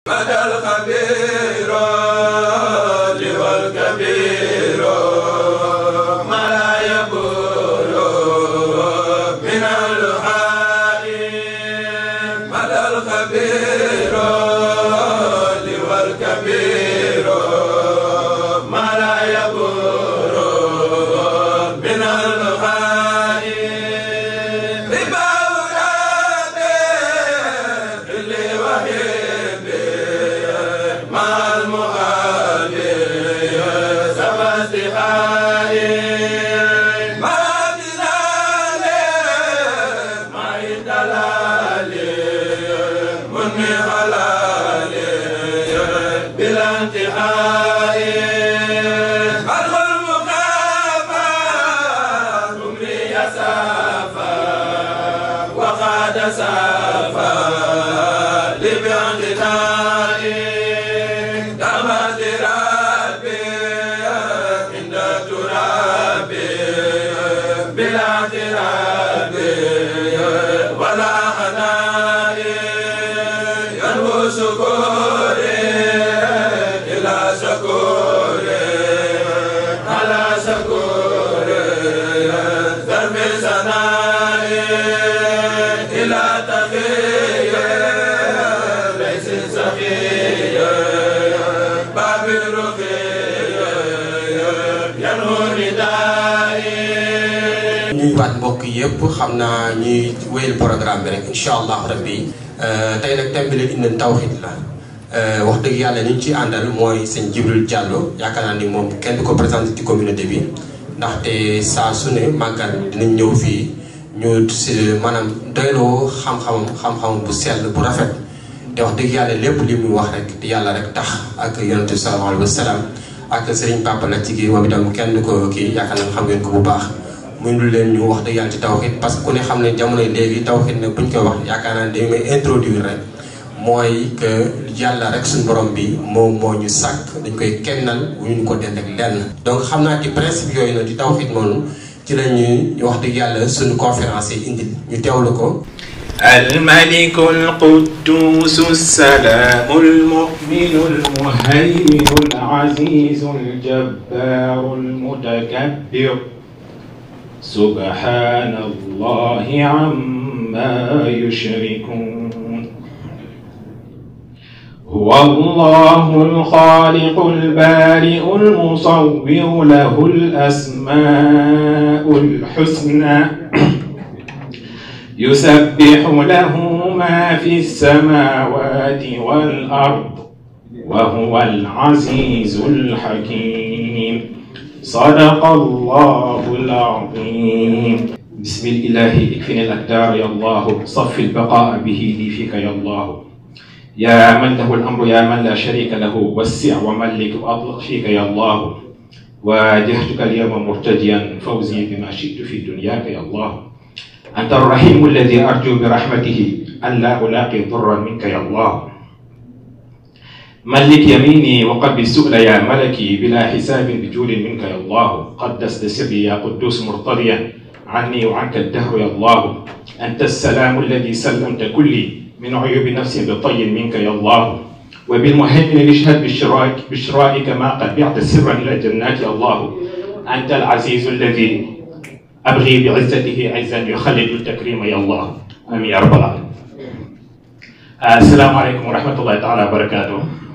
بدا الخبير والكبير ما لا يقول من الحال بدا الخبير والكبير ما لا يقول من الحال ربا ولادي اللي وهيبي مع المؤابي سوى استحالي ما بلالي ما يدلالي مني حلالي بلا انتهاء أدخل مخافى عمري يسافى وقاد سافى لباعتنائي دما ربي عند ترابي بلا اعترابي ولا حنائي ينمو شكوري إلى شكوري على شكوري ذنب سنائي إلى تقي ليس سخي باب الرقي ينمو ردائي ñuy waat mbokk yëpp xam naa ñuy wéyal programme bi rek incha allah rabbi tey nag thème bi leen indi tawxid la wax dëgg yàlla ni ñu ciy àndal mooy sëñ Jibril Diallo yaakaar naa ni moom kenn du ko présenté ci communauté bi ndaxte saa su ne màggal dinañ ñëw fii ñu si maanaam doyloo xam-xamam xam-xamam bu sell bu rafet te wax dëgg yàlla lépp li muy wax rek te yàlla rek tax ak yonente bi sallallahu alayhi wa sallam ak Serigne Papa la ci kii moom itam kenn du ko kii yaakaar naa xam ngeen ko bu baax. muy lu leen ñu wax dëgg yàlla ci tawxid parce que ku ne xam ne jamono léegi tawxid nag buñ koy wax yaakaar naa ne dañu may introduire rek mooy que yàlla rek suñu borom bi moom moo ñu sàkk dañ koy kennal wu ñu ko dend ak lenn. donc xam naa ci principe yooyu nag di tawxid noonu ci la ñuy wax dëgg yàlla suñu conférence yi indi ñu teewlu ko. الملك القدوس السلام المؤمن المهيمن العزيز الجبار المتكبر سبحان الله عما يشركون هو الله الخالق البارئ المصور له الأسماء الحسنى يسبح له ما في السماوات والأرض وهو العزيز الحكيم صدق الله العظيم بسم الله اكفني الأقدار يا الله صف البقاء به لي فيك يا الله يا من له الأمر يا من لا شريك له وسع وملك وأطلق فيك يا الله واجهتك اليوم مرتجيا فوزي بما شئت في دنياك يا الله أنت الرحيم الذي أرجو برحمته أن لا ألاقي ضرا منك يا الله ملك يميني وقلبي السؤل يا ملكي بلا حساب بجود منك يا الله قدست سري يا قدوس مرتضيا عني وعنك الدهر يا الله أنت السلام الذي سلمت كلي من عيوب نفسي بطي منك يا الله وبالمهيمن نشهد بشرائك بشرائك ما قد بعت سرا إلى جنات يا الله أنت العزيز الذي أبغي بعزته عزا يخلد التكريم يا الله آمين يا رب العالمين السلام عليكم ورحمة الله تعالى وبركاته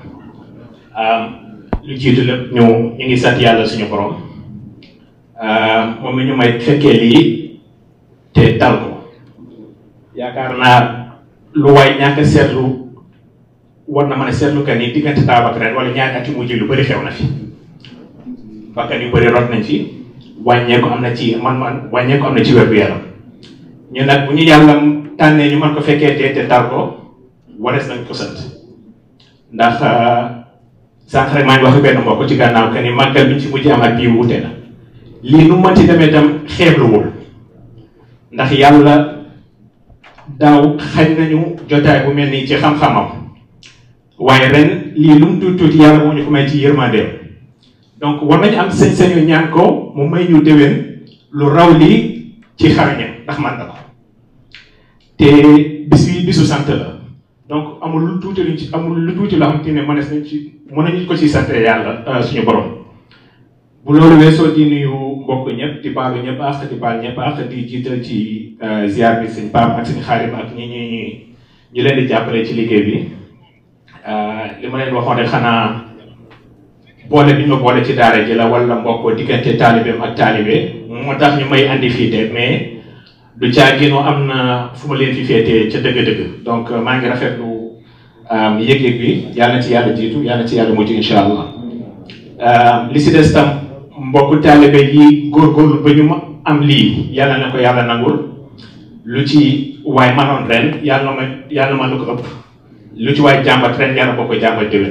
lu jiitu lépp ñu ñu ngi sant yàlla suñu borom moom mi ñu may fekkee lii te tal ko yaakaar naa lu waay ñàkk a seetlu war na mën a seetlu que ni diggante daaw ak ren wala ñaari at yu mujj lu bëri xew na fi bakkan yu bëri rot nañ fi wàññeeku am na ci man man wàññeeku am na ci wér gu yaram ñu nag bu ñu yàlla tànnee ñu mën ko fekkee te te tal ko warees nañ ko sant ndax sànq rek maa ngi wax benn mbokk ci gànnaaw que ni màggal bi ci mujj am ak bii wuute na lii nu mënti demee itam xeebluwul ndax yàlla daaw xañ nañu jotaay bu mel nii ci xam-xamam waaye ren lii lu mu tuuti tuuti yàlla moo ñu ko may ci yërmandeem donc war nañu am sañ-sañu ñaan ko mu may ñu déwén lu raw lii ci xarañam ndax man na ko te bis bi bisu sant la donc amul lu tuuti luñ ci amul lu tuuti loo xam te ne mënees nañ ci mën nañu ko ci sant yàlla suñu borom bu loolu weesoo di nuyu mbokk ñëpp di baalu ñëpp ak di baal ñëpp ak di jiital ci ziar bi sëñ Pape ak sëñ Xaarim ak ñi ñi ñi ñu leen di jàppale ci liggéey bi li ma leen waxoon rek xanaa boole bi ñu ma boole ci daara ji la wala mbokk diggante taalibeem ak taalibe moo tax ñu may andi fii de mais du caagino am na fu ma leen fi féetee ca dëgg-dëgg donc maa ngi rafetlu yëg-yëg bi yàlla na ci yàlla jiitu yàlla na ci yàlla mujj incha allah li si des tam mbokk taalibe yi góorgóorlu ba ñu ma am lii yàlla na ko yàlla nangul lu ci waay manoon ren yàlla ma yàlla ma lu ko ëpp lu ci waay jàmbat ren yàlla boo ko jàmbat déwén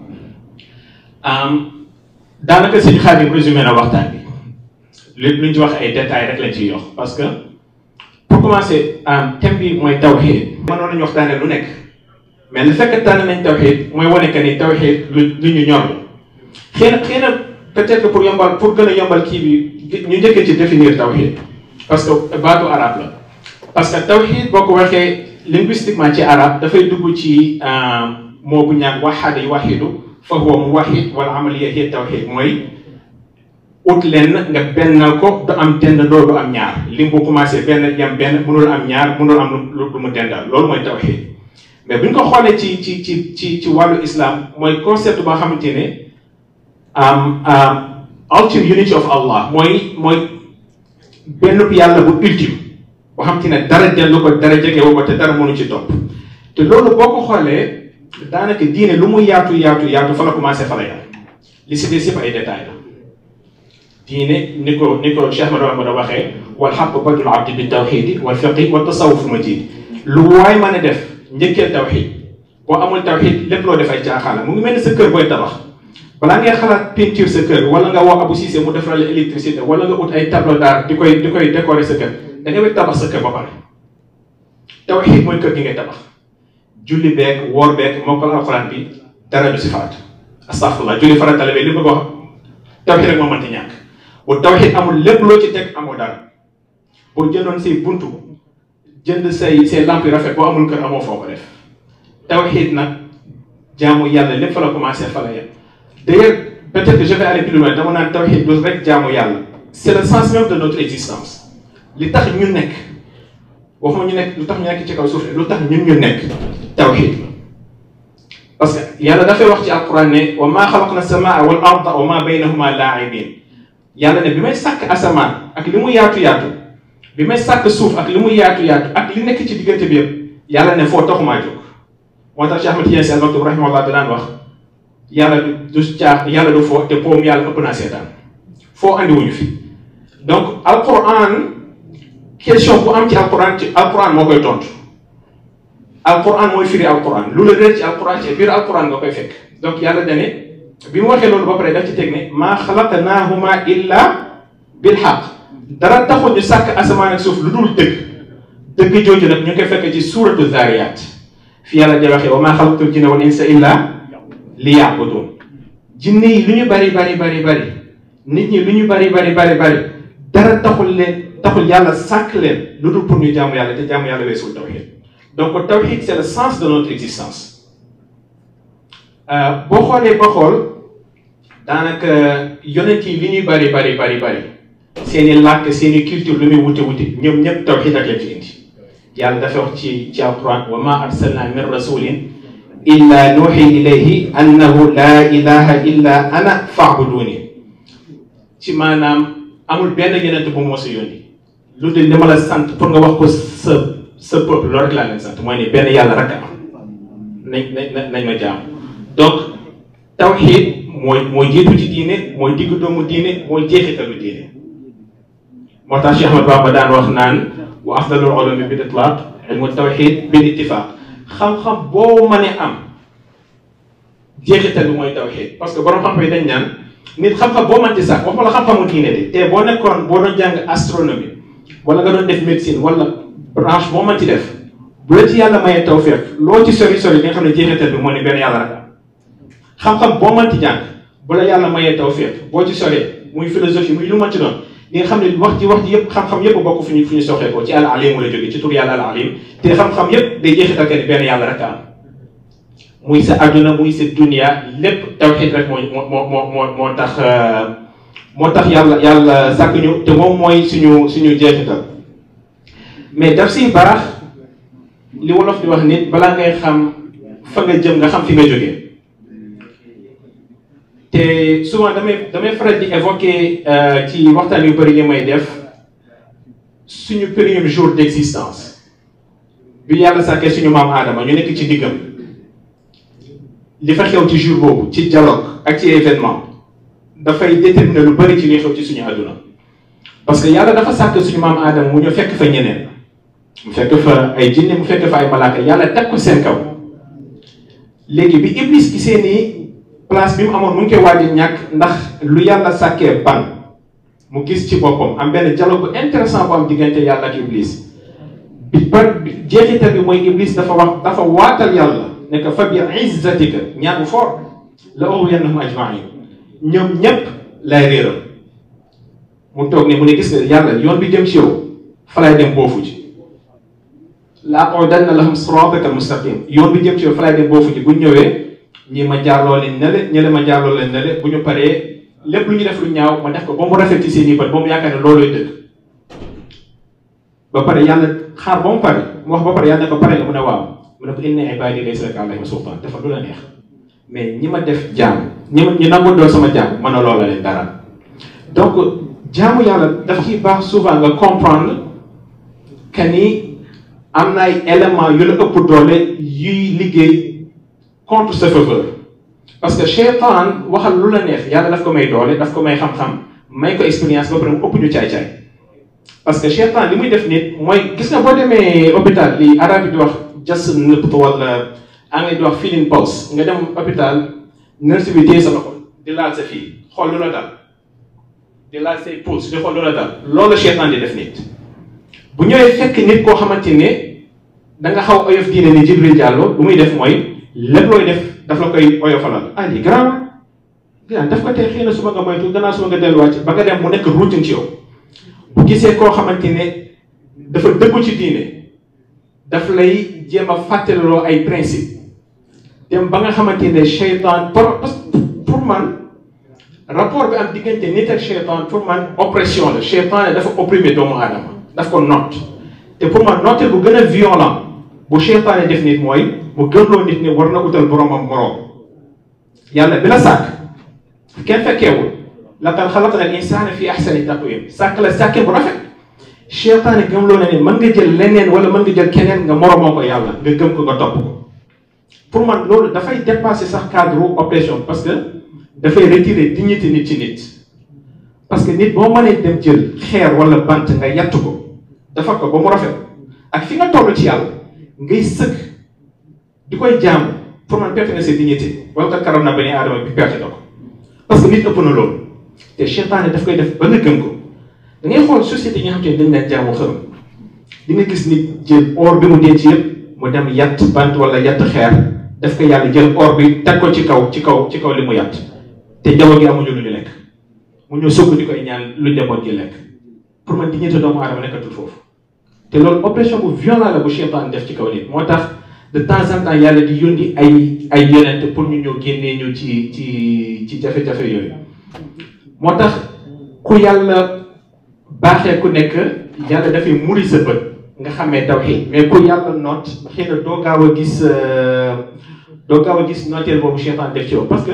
daanaka sëñ Xaadim résumé na waxtaan bi lépp lu ñu ci wax ay détails rek lañ ciy yox parce que pour commencer thème bi mooy tawxiid mënoon nañu waxtaane lu nekk mais le fait que tànn nañ tawxiid mooy wane que ni tawxiid lu lu ñu ñor xëy na xëy na peut-être que pour yombal pour gën a yombal kii bi ñu njëkkee ci définir tawxiid parce que baatu arab la parce que tawxiid boo ko waxee linguistiquement ci arab dafay dugg ci moo bu ñaan waxaada yu waxidu fa huwa muwahhid wal amaliya hiya tawxiid mooy ut leen nga bennal ko du am dendandoo du am ñaar lim bu commencé benn yam benn mënul am ñaar mënul am lu lu mu dendal loolu mooy tawxiid mais bu ñu ko xoolee ci ci ci ci ci wàllu islam mooy concept boo xamante ne ultimate unity of Allah mooy mooy benn yàlla bu ultime boo xamante ne dara dellu ko dara jege woo ko te dara mënu ci topp te loolu boo ko xoolee daanaka diine lu mu yaatu yaatu yaatu fa la commencé fa la yam li si des yëpp ay détails la diine ni ko ni ko Cheikh Ahmadou Bamba waxee wal xaq badul abdi bi tawxidi wal fiqi wa tasawuf majid lu waay mën a def njëkkee tawxid boo amul tawxid lépp loo def ay caaxaan la mu ngi mel ni sa kër booy tabax balaa ngay xalaat peinture sa kër wala nga woo Abou Cissé mu defaral la électricité wala nga ut ay tableau d'art di koy di koy décorer sa kër da ngay tabax sa kër ba pare tawxid mooy kër gi ngay tabax julli beeg woor beeg mokkal alxuraan bi dara du si faat astafurlah julli farata la li bëgg wax tawxid rek moo mënti ñàkk bu tawxid amul lépp loo ci teg amoo dara boo jëndoon say buntu jënd say say lamp yu rafet boo amul kër amoo foo ko def tawxid nag jaamu yàlla lépp fa la commencé fa la yem d'ailleurs peut-être que je vais aller plus loin dama naan tawxid du rek jaamu yàlla c'est le sens même de notre existence li tax ñu nekk waxuma ñu nekk lu tax ñu nekk ci kaw suuf lu tax ñun ñu nekk tawxid la parce que yàlla dafay wax ci alquran ne wa maa xalaqna samaa wal arda wa maa baynahuma laa'ibin yàlla ne bi may sàkk asamaan ak li mu yaatu yaatu bi may sàkk suuf ak li mu yaatu yaatu ak li nekk ci diggante bi yëpp yàlla ne foo taxumaa jóg moo tax Cheikh Ahmed Tidiane Sy Al Maktoum rahimahullah danaan wax yàlla du caax yàlla du foo te poom yàlla ëpp naa seetaan foo andiwuñu fi donc alquran question bu am ci alquran ci alquran moo koy tontu alquran mooy firi alquran lu la réer ci alquran ci biir alquran nga koy fekk donc yàlla dane bi mu waxee loolu ba pare daf ci teg ne maa xalaqnaahuma illa bil xaq dara taxul ñu sàkk asamaan ak suuf lu dul dëgg dëgg jooju nag ñu ngi koy fekk ci suuratu zaariyaat fi yàlla di waxee wa maa xalaqtul jinna wal insa illa li yaabudun jinne yi lu ñu bari bari bari bari nit ñi lu ñu bari bari bari bari dara taxul leen taxul yàlla sàkk leen lu dul pour ñu jaamu yàlla te jaamu yàlla weesul tawxid donc tawxid c'est le sens de notre existence boo xoolee ba xool daanaka yonent yi li ñuy bari bari bari bari seeni làkk seeni culture lu muy wute wute ñoom ñëpp tawxid ak leen fi indi yàlla dafa wax ci ci alquran wa ma arsalna min rasulin illa nuuxi ilayhi annahu laa ilaha illa ana faabuduni ci maanaam amul benn yonent bu moo sa yónni lu dul li ma la sant pour nga wax ko sa sa peuple loolu rek laa leen sant mooy ni benn yàlla rek a am nañ nañ nañ ma jaam donc tawxid mooy mooy jiitu ci diine mooy diggu doomu diine mooy jeexitalu diine moo tax Cheikh Ahmad Bamba daan wax naan wa afdalul ulumi bil itlaq ilmu tawxid bil ittifaq xam-xam boo mënee am jeexital bi mooy tawxid parce que borom xam-xam yi dañ naan nit xam-xam boo mënti sax waxuma la xam-xamu diine de te boo nekkoon boo doon jàng astronomie wala nga doon def médecine wala branche boo mënti def bu la ci yàlla mayee tawfiq loo ci sori sori li nga xam ne jeexital bi moo ne benn yàlla rek am xam-xam boo mënti jàng bu la yàlla mayee tawfiq boo ci soree muy philosophie muy lu mënti doon li nga xam ne wax ji wax ji yëpp xam-xam yëpp bokk fu ñu fu ñu soxee ko ci al alim la jóge ci tur yàlla al alim te xam-xam yëpp day jeexital que ni benn yàlla rek am muy sa adduna muy sa dunia lépp tawxid rek moo moo moo moo moo tax moo tax yàlla yàlla sàkk ñu te moom mooy suñu suñu jeexital mais daf si baax li wolof di wax nit balaa ngay xam fa nga jëm nga xam fi nga jógee te souvent damay damay faral di évoquer ci waxtaan yu bëri yi may def suñu premier jour d' existence bi yàlla sàkkee suñu maam aadama ñu nekk ci diggam li fa xew ci jour boobu ci dialogue ak ci événement dafay déterminer lu bëri ci li xew ci suñu àdduna parce que yàlla dafa sàkk suñu maam aadama mu ñu fekk fa ñeneen mu fekk fa ay jinne mu fekk fa ay malaaka yàlla teg ko seen kaw léegi bi iblis gisee ni place bi mu amoon mu ngi koy waaj a ñàkk ndax lu yàlla sàkkee ban mu gis ci boppam am benn dialogue bu intéressant bu am diggante yàlla ak iblis bi par jeexital bi mooy iblis dafa wax dafa waatal yàlla ne ko fa bi izzatika ñaan bu fort la ughwiyannahum ajmain ñoom ñépp lay réeral mu toog ne mu ne gis nga yàlla yoon bi jëm ci yow fa lay dem boofu ci la aqudanna lahum siraataka almustaqim yoon bi jëm ci yow fa lay dem boofu ci bu ñu ñëwee ñi ma jaarloo leen nele ñële ma jaarloo leen nele bu ñu paree lépp lu ñu def lu ñaaw ma def ko ba mu rafet ci seen i bët ba mu yaakaar ne loolooy dëgg ba pare yàlla xaar ba mu pare mu wax ba pare yàlla ne ko pare nga mu ne waaw mu ne ko inna ibaadi laysa laka alayhim sultaan dafa du la neex mais ñi ma def jaam ñi ma ñi nangu doon sama jaam mën a loola leen dara donc jaamu yàlla daf ciy baax souvent nga comprendre que ni am na ay éléments yu la ëpp doole yuy liggéey contre sa faveur parce que cheytaan waxal lu la neex yàlla daf ko may doole daf ko may xam-xam may ko expérience ba pare mu ëpp ñu caay-caay parce que cheytaan li muy def nit mooy gis nga boo demee hôpital li arab yi di wax just nëpp wala anglais di wax feeling pulse nga dem hôpital nurse bi téye sa loxo di laal sa fii xool lu la dal di laal say pulse di xool lu la dal loolu cheytaan di def nit bu ñëwee fekk nit koo xamante ne da nga xaw oyof diine ni Jibril Diallo lu muy def mooy lépp looy def daf la koy oyofalal ah lii garaaw la daf ko tey xëy na suba nga moytu gannaaw suba nga delluwaat ci ba nga dem mu nekk routine ci yow bu gisee koo xamante ne dafa dëggu ci diine daf lay jéem a fàttaliloo ay principe dem ba nga xamante ne cheytaan pour pour man rapport bi am diggante nit ak cheytaan pour man oppression la cheytaan dafa opprimer doomu aadama daf ko noot te pour man nooteel bu gën a violent bu cheytaane def nit mooy mu gëmloo nit ne war na utal boromam moroom yàlla bi la sàkk kenn fekkeewul laqad xalaqna al insana fi ahsani taqwim sàkk la sàkkee bu rafet cheytaane gëmloo na ne mën nga jël leneen wala mën nga jël keneen nga moromoo ko yàlla nga gëm ko nga topp ko pour man loolu dafay dépasser sax cadre oppression parce que dafay retirer dignité nit ci nit parce que nit boo mënee dem jël xeer wala bant nga yatt ko defar ko ba mu rafet ak fi nga toll ci yàlla ngay sëgg di koy jaamu pour man perte nga sa dignité wala kat karam na bani aadama bi perte na ko parce que nit ëpp na loolu te cheytaane daf koy def ba nga gëm ko da ngay xool société yi nga xam te ne dañ leen jaamu xërëm di nga gis nit jël or bi mu denc yëpp mu dem yatt bant wala yatt xeer daf ko yàlla jël or bi teg ko ci kaw ci kaw ci kaw li mu yatt te njaboot gi amuñu lu ñu lekk mu ñëw sukk di koy ñaan lu njaboot gi lekk pour man dignité doomu aadama nekkatul foofu te loolu oppression bu violent la bu cheytaan def ci kaw nit moo tax de temps en temps yàlla di yónni ay ay yonent pour ñu ñëw génnee ñu ci ci ci jafe-jafe yooyu moo tax ku yàlla baaxee ku nekk yàlla dafay muri sa bët nga xamee tawxiid mais ku yàlla noot xëy na doo gaaw a gis doo gaaw a gis nooteel boobu cheytaan def ci yow parce que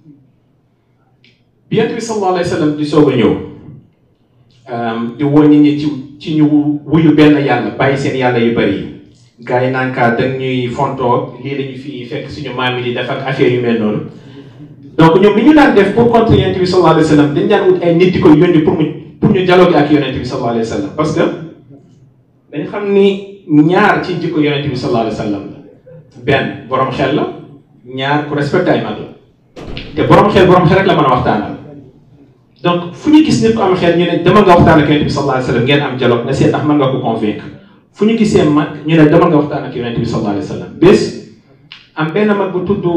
bi Yonent bi sallallahu alayhi wa sallam di soog a ñëw di woo nit ñi ci ci ñu wuyu benn yàlla bàyyi seen yàlla yu bëri yi gars yi naan kaa dañ ñuy fontoo lii lañu fi fekk suñu maam yi di def ak affaire yu mel noonu donc ñoom li ñu daan def pour contre yonent bi sallallahu alayhi wa sallam dañ daan wut ay nit di ko yónni pour mu pour ñu dialogue ak yonent bi sallallahu alayhi wa sallam parce que dañ xam ni ñaar ci jikko yonent bi sallallahu alayhi wa sallam la benn borom xel la ñaar ku respecté ay mag la te borom xel borom xel rek la mën a waxtaanal donc fu ñu gis nit ku am xel ñu ne demal nga waxtaan ak yonent bi sallallahu alayhi wa sallam ngeen am dialogue nga seet ndax mën nga ko convaincre fu ñu gisee mag ñu ne demal nga waxtaan ak yonent bi sallallahu alayhi wa sallam bés am benn mag bu tudd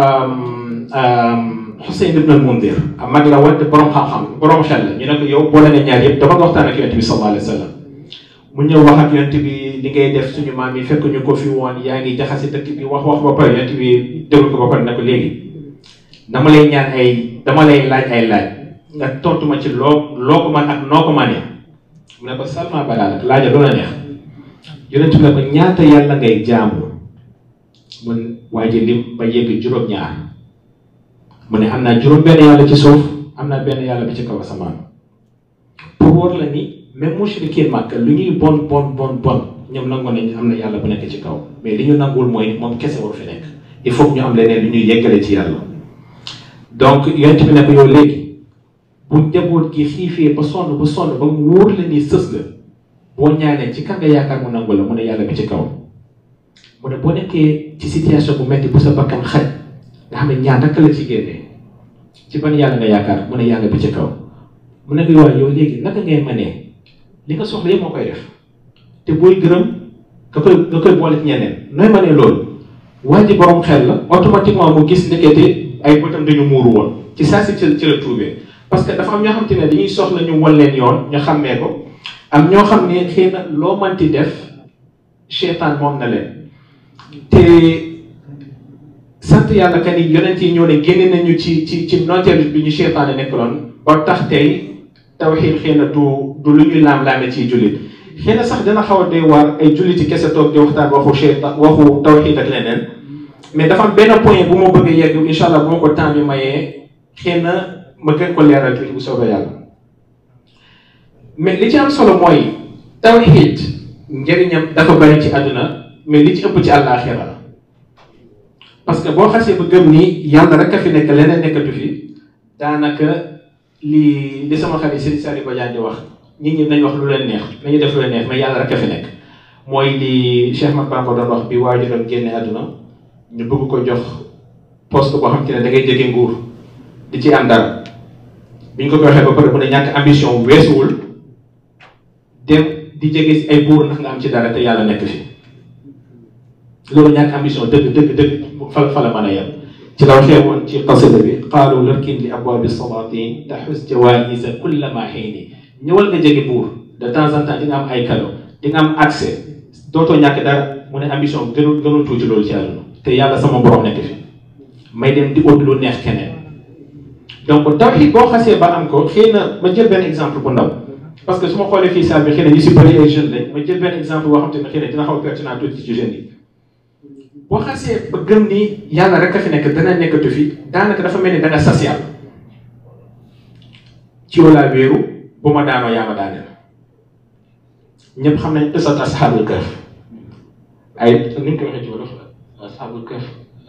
Xuseyn ibn al-Mundir am mag la woon te borom xam-xam borom xel la ñu ne ko yow boole nga ñaar yëpp demal nga waxtaan ak yonent bi sallallahu alayhi wa sallam mu ñëw wax ak yonent bi li ngay def suñu maam yi fekk ñu ko fi woon yaa ngi jaxase dëkk bi wax wax ba pare yonent bi déglu ko ba pare ne ko léegi dama lay ñaan ay dama lay laaj ay laaj nga tontu ma ci loo loo ko man ak noo ko manee mu ne ko salma balaa nag laaja lu la neex yonent bi ne ko ñaata yàlla ngay jaamu mun waa ji lim ba yegg juróom-ñaar mu ne am naa juróom benn yàlla ci suuf am naa benn yàlla bi ci kaw asamaan pour wóor la ni même mushrikin màkk lu ñuy bon bon bon bon ñoom nangoon nañ am na yàlla bu nekk ci kaw mais li ñu nanguwul mooy moom kese waru fi nekk il faut que ñu am leneen lu ñuy yeggale ci yàlla donc yonent bi ne ko yow léegi bu njaboot gi xiifee ba sonn ba sonn ba mu wóor la ni sës la boo ñaanee ci kan nga yaakaar mu nangu la mu ne yàlla bi ci kaw mu ne boo nekkee ci situation bu metti bu sa bakkan xaj nga xam ne ñaan rek la ci génnee ci ban yàlla nga yaakaar mu ne yàlla bi ci kaw mu ne ko waaye yow léegi naka ngay mënee li nga soxla yëpp moo koy def te booy gërëm nga koy nga koy boole ci ñeneen nooy mënee loolu waa ji borom xel la automatiquement mu gis nekkete ay bëtam dañu muuru woon ci saa si ci la tuubee parce que dafa am ñoo xam te ne dañuy soxla ñu wan leen yoon ñu xàmmee ko am ñoo xam ne xëy na loo manti def cheytaan moom na leen te sant yàlla ka ni yonent yi ñoo ne génne nañu ci ci ci nooteel bi ñu cheytaan nekkaloon ba tax tey tawxiid xëy na du du lu ñuy laam-laame ciy jullit xëy na sax dina xaw a doy waar ay julliti kese toog di waxtaan waxu cheytaan waxu tawxiid ak leneen mais dafa am benn point bu ma bëgg a yegg incha allah bu ma ko temps bi mayee xëy na ma gën ko leeral tuuti bu soobee yàlla mais li ci am solo mooy tawxiid njëriñam dafa bari ci àdduna mais li ci ëpp ci àllaaxira la parce que boo xasee ba gëm ni yàlla rek a fi nekk leneen nekkatu fi daanaka li li sama xarit Serigne Saliou Badiane di wax nit ñi nañ wax lu leen neex nañu def lu leen neex mais yàlla rek a fi nekk mooy li Cheikh Mat Bamba doon wax bi waajuram génne àdduna ñu bëgg ko jox poste boo xam te ne da ngay jege nguur di ci am dara bi ñu ko ko waxee ba pare mu ne ñàkk ambition weesuwul dem di jege si ay buur ndax nga am ci dara te yàlla nekk fi loolu ñàkk ambition dëgg dëgg dëgg fa fa la mën a yem ci la waxee woon ci qasida bi qaalu larkin li abwaabi salaatin taxus jawaïsa kulla ma xiini ñëwal nga jege buur de temps en temps di nga am ay cadeau di nga am accès dootoo ñàkk dara mu ne ambition gënul gënul tuuti loolu ci àdduna te yàlla sama borom nekk fi may dem di ut lu neex keneen donc tawxiid boo xasee ba am ko xëy na ma jël benn exemple bu ndaw parce que su ma xoolee fii salle bi xëy na ñu si bëri ay jeunes lañ ma jël benn exemple boo xam te ne xëy na dina xaw a pertinent tuuti ci jeunes yi boo xasee ba gëm ni yàlla rek a fi nekk dana nekkatu fi daanaka dafa mel ni da nga sas yàlla ci yow laa wéeru bu ma daanoo yaa ma daaneel ñëpp xam nañ qissat ashaabul kahf ay ni ñu ko waxee ci wolof ashaabul kahf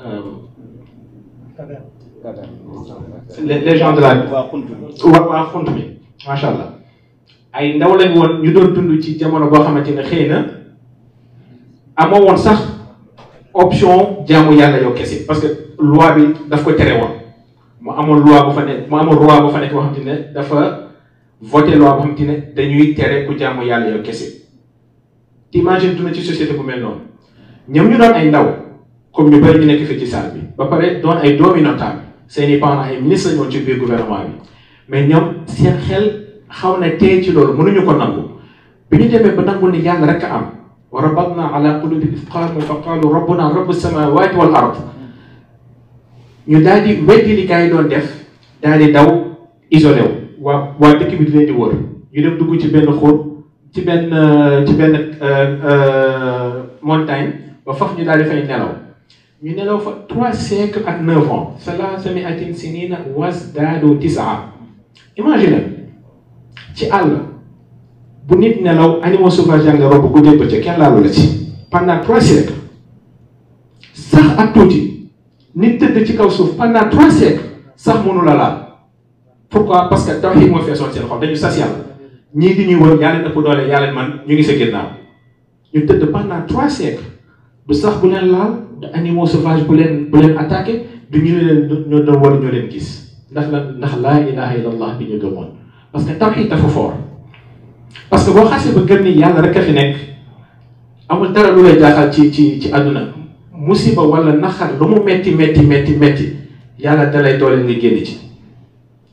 les gens de la waa waa xunt bi macha allah ay ndaw lañ woon ñu doon dund ci jamono boo xamante ne xëy na amoo woon sax option jaamu yàlla yow kese parce que loi bi daf ko tere woon mu amoon loi bu fa nekk mu amoon loi bu fa nekk boo xamante ne dafa voté loi boo xamante ne dañuy tere ku jaamu yàlla yow kese imagine duna ci société bu mel noonu ñoom ñu doon ay ndaw comme ñu bëri ñu nekk fii ci salle bi ba pare doon ay doomi notable seeni parents ay ministre lañu woon ci biir gouvernement bi mais ñoom seen xel xaw na tey ci loolu mënuñu ko nangu bi ñu demee ba nangu ni yàlla rek a am wa rabatna ala qulubihim iz qaamu fa qaalu rabbuna rabbu samawati wal ard ñu daal di weddi li gars yi doon def daal di daw isolé wu waa waa dëkk bi di leen di wër ñu dem dugg ci benn xóot ci benn ci benn montagne ba faf ñu daal di fay nelaw ñu nelaw fa trois siècles ak neuf ans salaasa miatin sinina wasdaadu tisaa imagine ci àll bu nit nelaw animaux sauvages yaa ngi robb guddee bëccëg kenn laalu la ci pendant trois siècles sax ak tuuti nit tëdd ci kaw suuf pendant trois siècles sax mënu la laal pourquoi parce que tawxiid moo feesoon seen xol dañu sas yàlla ñii di ñuy wër yaa leen ëpp doole yaa leen man ñu ngi sa ginnaaw ñu tëdd pendant trois siècles du sax bu leen laal du animaux sauvages bu leen bu leen attaqué du ñu leen ñoo doon war ñoo leen gis ndax la ndax laa ilaha illallah bi ñu gëmoon parce que tawxiid dafa fort parce que boo xasee ba gëm ni yàlla rek a fi nekk amul dara lu lay jaaxal ci ci ci àdduna musiba wala naxar lu mu metti metti metti metti yàlla dalay doole nga génn ci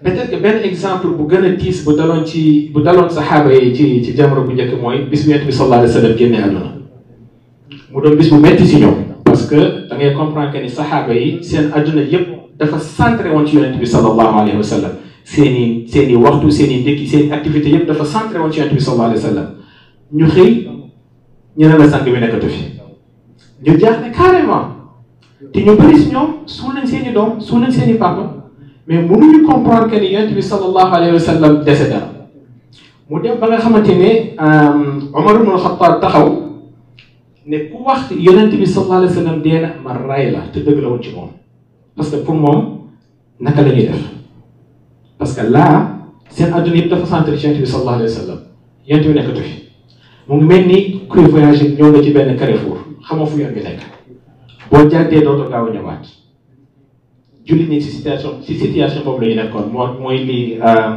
peut-être que benn exemple bu gën a tiis bu daloon ci bu daloon saxaaba yi ci ci jamono bu njëkk mooy bis bu yonent bi sallallahu alayhi wa sallam génne àdduna mu doon bis bu metti si ñoom parce que da ngay comprendre que ni saxaaba yi seen àdduna yépp dafa centré woon ci yonent bi sallallahu alayhi wa sallam seen i seen i waxtu seen i ndékki seen i activité yépp dafa centré woon ci yonent bi sallallahu alayhi wa sallam ñu xëy ñu ne la sang bi nekkatu fi ñu jaaxle carrément te ñu bëri si ñoom suul nañ seen i doom suul nañ seen i papa mais mënuñu comprendre que ni yonent bi sallallahu alayhi wa sallam décédé mu dem ba nga xamante ne Omar ibn Khattab taxaw ne ku wax yonent bi sallallahu alayhi wa sallam dee na ma ray la te dëgg la woon ci moom parce que pour moom naka la ñuy def parce que là seen adduna yëpp dafa centré ci yonent bi sallallahu alayhi wa sallam yonent bi nekkatu fi mu ngi mel ni kuy voyagé ñëw nga ci benn carrefour xamoo fu yoon bi nekk boo jàddee dootoo gaaw a ñëwaat jullit ñi ci situation ci situation boobu la ñu nekkoon moo mooy lii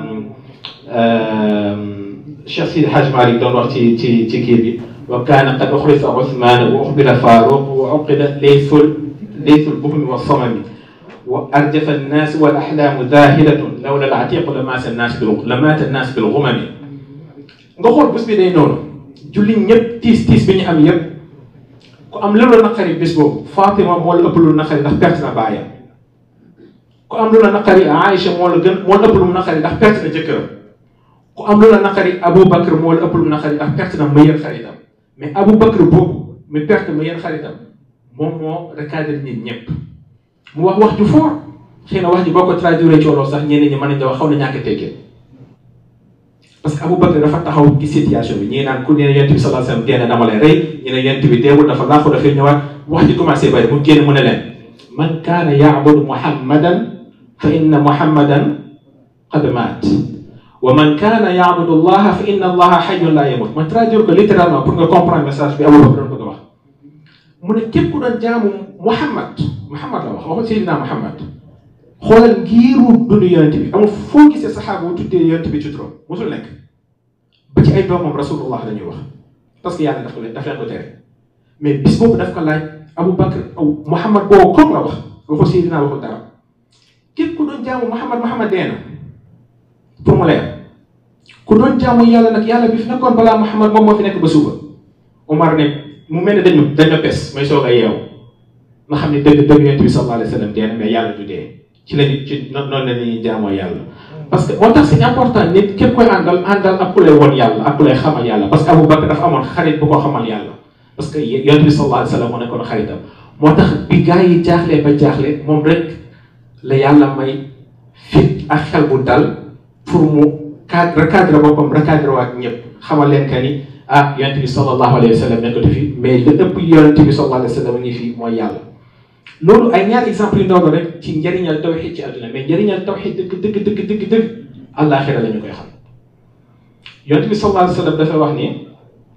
Cheikh Sidi Hadj Malick doon wax ci ci ci kii bi wa kaana qad uxrisa Usmaan wa uxbira Faaruq wa uqida laysul laysul buhmi wa samami wa arjafa annaas wal axlaamu zaahidatun lawla al-atiiqu lamaata annaas bil lamaata annaas bil gumami nga xool bés bi day noonu jullit ñëpp tiis tiis bi ñu am yëpp ku am lu la naqari bés boobu Fatima moo la ëpp lu naqari ndax perte na baayam ku am lu la naqari Aïcha moo la gën moo la ëpp lu mu naqari ndax perte na jëkkëram ku am lu la naqari Aboubacar moo la ëpp lu mu naqari ndax perte na meilleur xaritam mais Aboubacar boobu mi perte meilleur xaritam moom moo recadré nit ñëpp mu wax wax ju fort xëy na wax ji boo ko traduire ci wolof sax ñeneen ñi mën nañu wax xaw na ñàkk a teggee parce que Aboubacar dafa taxaw ci situation bi ñii naan ku ne yonent bi sallallahu alayhi wasallam dee na dama lay rey ñu ne yonent bi deewul dafa laaxu dafay ñëwaat wax ji commencé bari mu génn mu ne leen man kaana ya'budu muhammadan fa inna muhammadan qad maat wa man kaana ya'budu allaha fa inna allaha hayyun la yamut ma traduire ko littéralement pour nga comprendre message bi Aboubacar doon bëgg a wax mu ne képp ku doon jaamu muhammad muhammad la wax waxul Seydina muhammad xoolal ngiiru dundu yonent bi amul foo gisee saxaaba bu tuddee yonent bi ci turam mosul nekk ba ci ay doomam rasulullah la ñuy wax parce que yàlla daf ko leen daf leen ko tere mais bis boobu daf ko laaj Aboubacar aw Mouhamad boobu comme la wax waxul Seydina waxul dara képp ku doon jaamu Mouhamad Mouhamad dee na pour mu leer ku doon jaamu yàlla nag yàlla bi fi nekkoon balaa Mouhamad moom moo fi nekk ba suba Omar ne mu mel ne dañu dañu pes may soog a yeewu nga xam ne dëgg dëgg yonent bi sallallahu alayhi wa sallam dee na mais yàlla du dee. ci lañu ci noonu la ñuy jaamoo yàlla parce que moo tax c'est important nit képp koy àndal àndal ak ku lay won yàlla ak ku lay xamal yàlla parce que Abu Bakr dafa amoon xarit bu ko xamal yàlla parce que yonent bi sallallahu alayhi wa sallam moo nekkoon xaritam moo tax bi gars yi jaaxlee ba jaaxle moom rek la yàlla may fit ak xel bu dal pour mu cadre recadre boppam recadre waat ñëpp xamal leen que ni ah yonent bi sallallahu alayhi wa sallam nekkatu fi mais li ëpp yonent bi sallallahu alayhi wa sallam ngi fi mooy yàlla loolu ay ñaari exemple yu ndaw la rek ci njëriñal tawxid ci àdduna mais njëriñal tawxid dëgg dëgg dëgg dëgg dëgg àllaaxira la ñu koy xam yonent bi sallallahu alayhi wa sallam dafa wax ni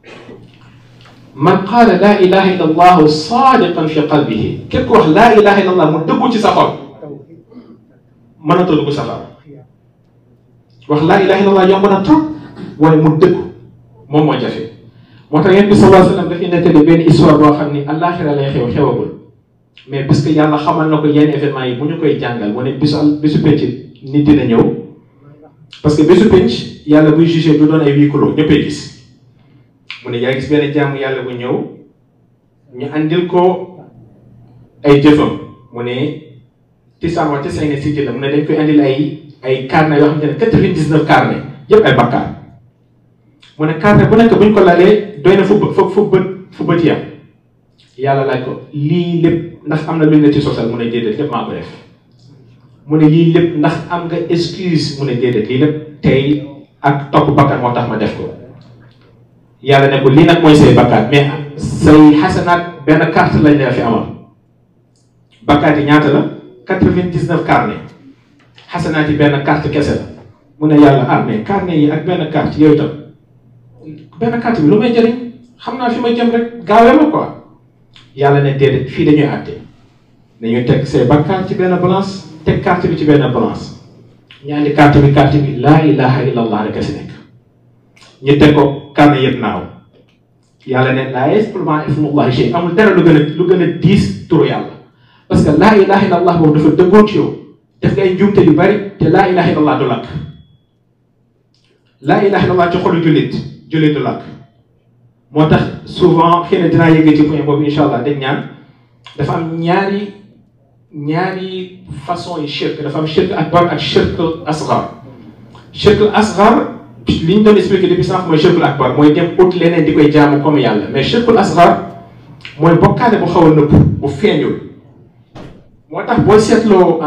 man qaala laa ilaha illa allahu saadiqan fi qalbihi képp ku wax laa ilaha illa allah mu dëggu ci sa xol mënatoo dugg safara wax laa ilaha illa allah yomb na trop waaye mu dëggu moom moo jafe moo tax yonent bi sallallahu alayhi wa sallam dafay nettali benn histoire boo xam ni àllaaxira lay xew xewagul mais parce que yàlla xamal na ko yenn événement yi bu ñu koy jàngal mu ne bisu bisu penc nit dina ñëw parce que bisu penc yàlla buy jugé du doon ay huis clos ñëppay gis mu ne yaa gis benn jaamu yàlla bu ñëw ñu andil ko ay jëfam mu ne tisaan wa tisaan ne si jëla mu ne dañ koy andil ay ay carnet yoo xamante ne quatre-vingt-dix-neuf carnet yëpp ay bakkaar mu ne carnet bu nekk bu ñu ko lalee doy na fu fu fu bët fu bët yam yàlla laaj ko lii lépp ndax am na lu ne ci sosal mu ne déedéet lépp maa ko def mu ne lii lépp ndax am nga excuse mu ne déedéet lii lépp tey ak topp bakkaar moo tax ma def ko yàlla ne ko lii nag mooy say bakkaar mais say xasanaat benn carte lañ la fi amal bakkaar yi ñaata la quatre-vingt-dix-neuf carnet xasanaat yi benn carte kese la mu ne yàlla ah mais carnet yi ak benn carte yooyu tam benn carte bi lu may jëriñ xam naa fi may jëm rek gaawee ma quoi yàlla ne déedéet fii dañuy àtte dañuy teg say bakkaar ci benn balance teg carte bi ci benn balance ñaari carte bi carte bi laa ilaha illa allah rek a si nekk ñu teg ko carnet yëpp naaw yàlla ne laa yasqulma ismullahi shay amul dara lu gën a lu gën a diis turu yàlla parce que laa ilaha illa allah boobu dafa dëggoon ci yow def nga ay njuumte yu bari te laa ilaha illallah du lakk laa ilaha illallah ci xolu jullit jullit du lakk moo tax souvent xëy na dinaa yëgee ci point boobu incha allah dañ ñaan dafa am ñaari ñaari façon yi shirk dafa am shirk akbar ak shirk asgar shirk asgar li ñu doon expliqué depuis sànq mooy shirkul akbar mooy dem ut leneen di koy jaamu comme yàlla mais shirkul asgar mooy bokkaale bu xaw a nëbb bu feeñul moo tax boo seetloo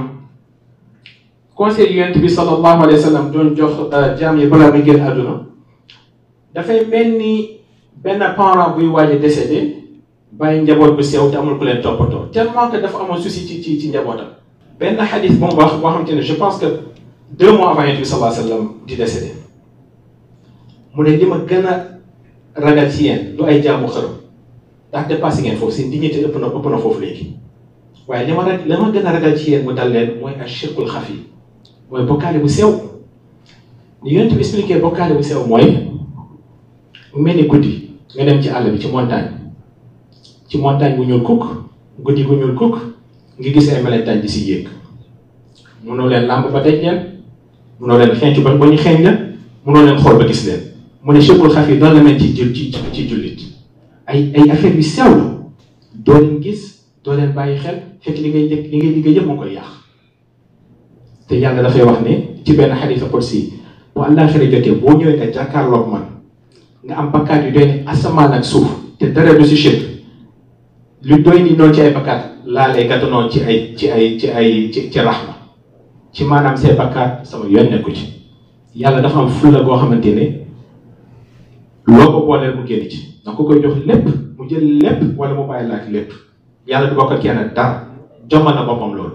conseil yonent bi sallallahu alayhi wa sallam doon jox jaam yi balaa muy génn àdduna dafay mel ni benn parent buy waaj a décédé bàyyi njaboot bu sew te amul ku leen toppatoo tellement que dafa amoon souci ci ci ci njabootam. benn xadis bu mu wax boo xamante ne je pense que deux mois avant yonent bi sallallahu alayhi wa sallam di décédé mu ne li ma gën a ragal ci yéen du ay jaamu xërëm ndax dépassé ngeen foofu seen dignité ëpp na ëpp na foofu léegi waaye li ma rag li ma gën a ragal ci yéen mu dal leen mooy ak shirkul xafi mooy bokkaale bu sew ni yonent bi expliqué bokkaale bu sew mooy mu mel ni guddi nga dem ci àll bi ci montagne ci montagne bu ñuul kukk guddi bu ñuul kukk nga gis ay melentaan di si yéeg mënoo leen làmb ba daj leen mënoo leen xeeñcu ba ba ñu xeeñ la mënoo leen xool ba gis leen mu ne shirkul xafi doon la mel ci ci ci jullit ay ay affaire yu sew la doo leen gis doo leen bàyyi xel fekk li ngay li ngay liggéey yëpp moo koy yàq te yàlla dafay wax ne ci benn xadiisa qudsi bu àllaaxira jotee boo ñëwee nga jàkkaarloog man nga am bakkaat yu doy ni asamaan ak suuf te dara du si shirk lu doy ni noonu ci ay bakkaat laa lay gàttanoon ci ay ci ay ci ay ci ci raxma ci maanaam see bakkaat sama yoon nekku ci yàlla dafa am fulla goo xamante ne loo ko booleel mu génn ci da ko koy jox lépp mu jël lépp wala mu bàyyi laak lépp yàlla du bokk ak kenn dara jomal na boppam loolu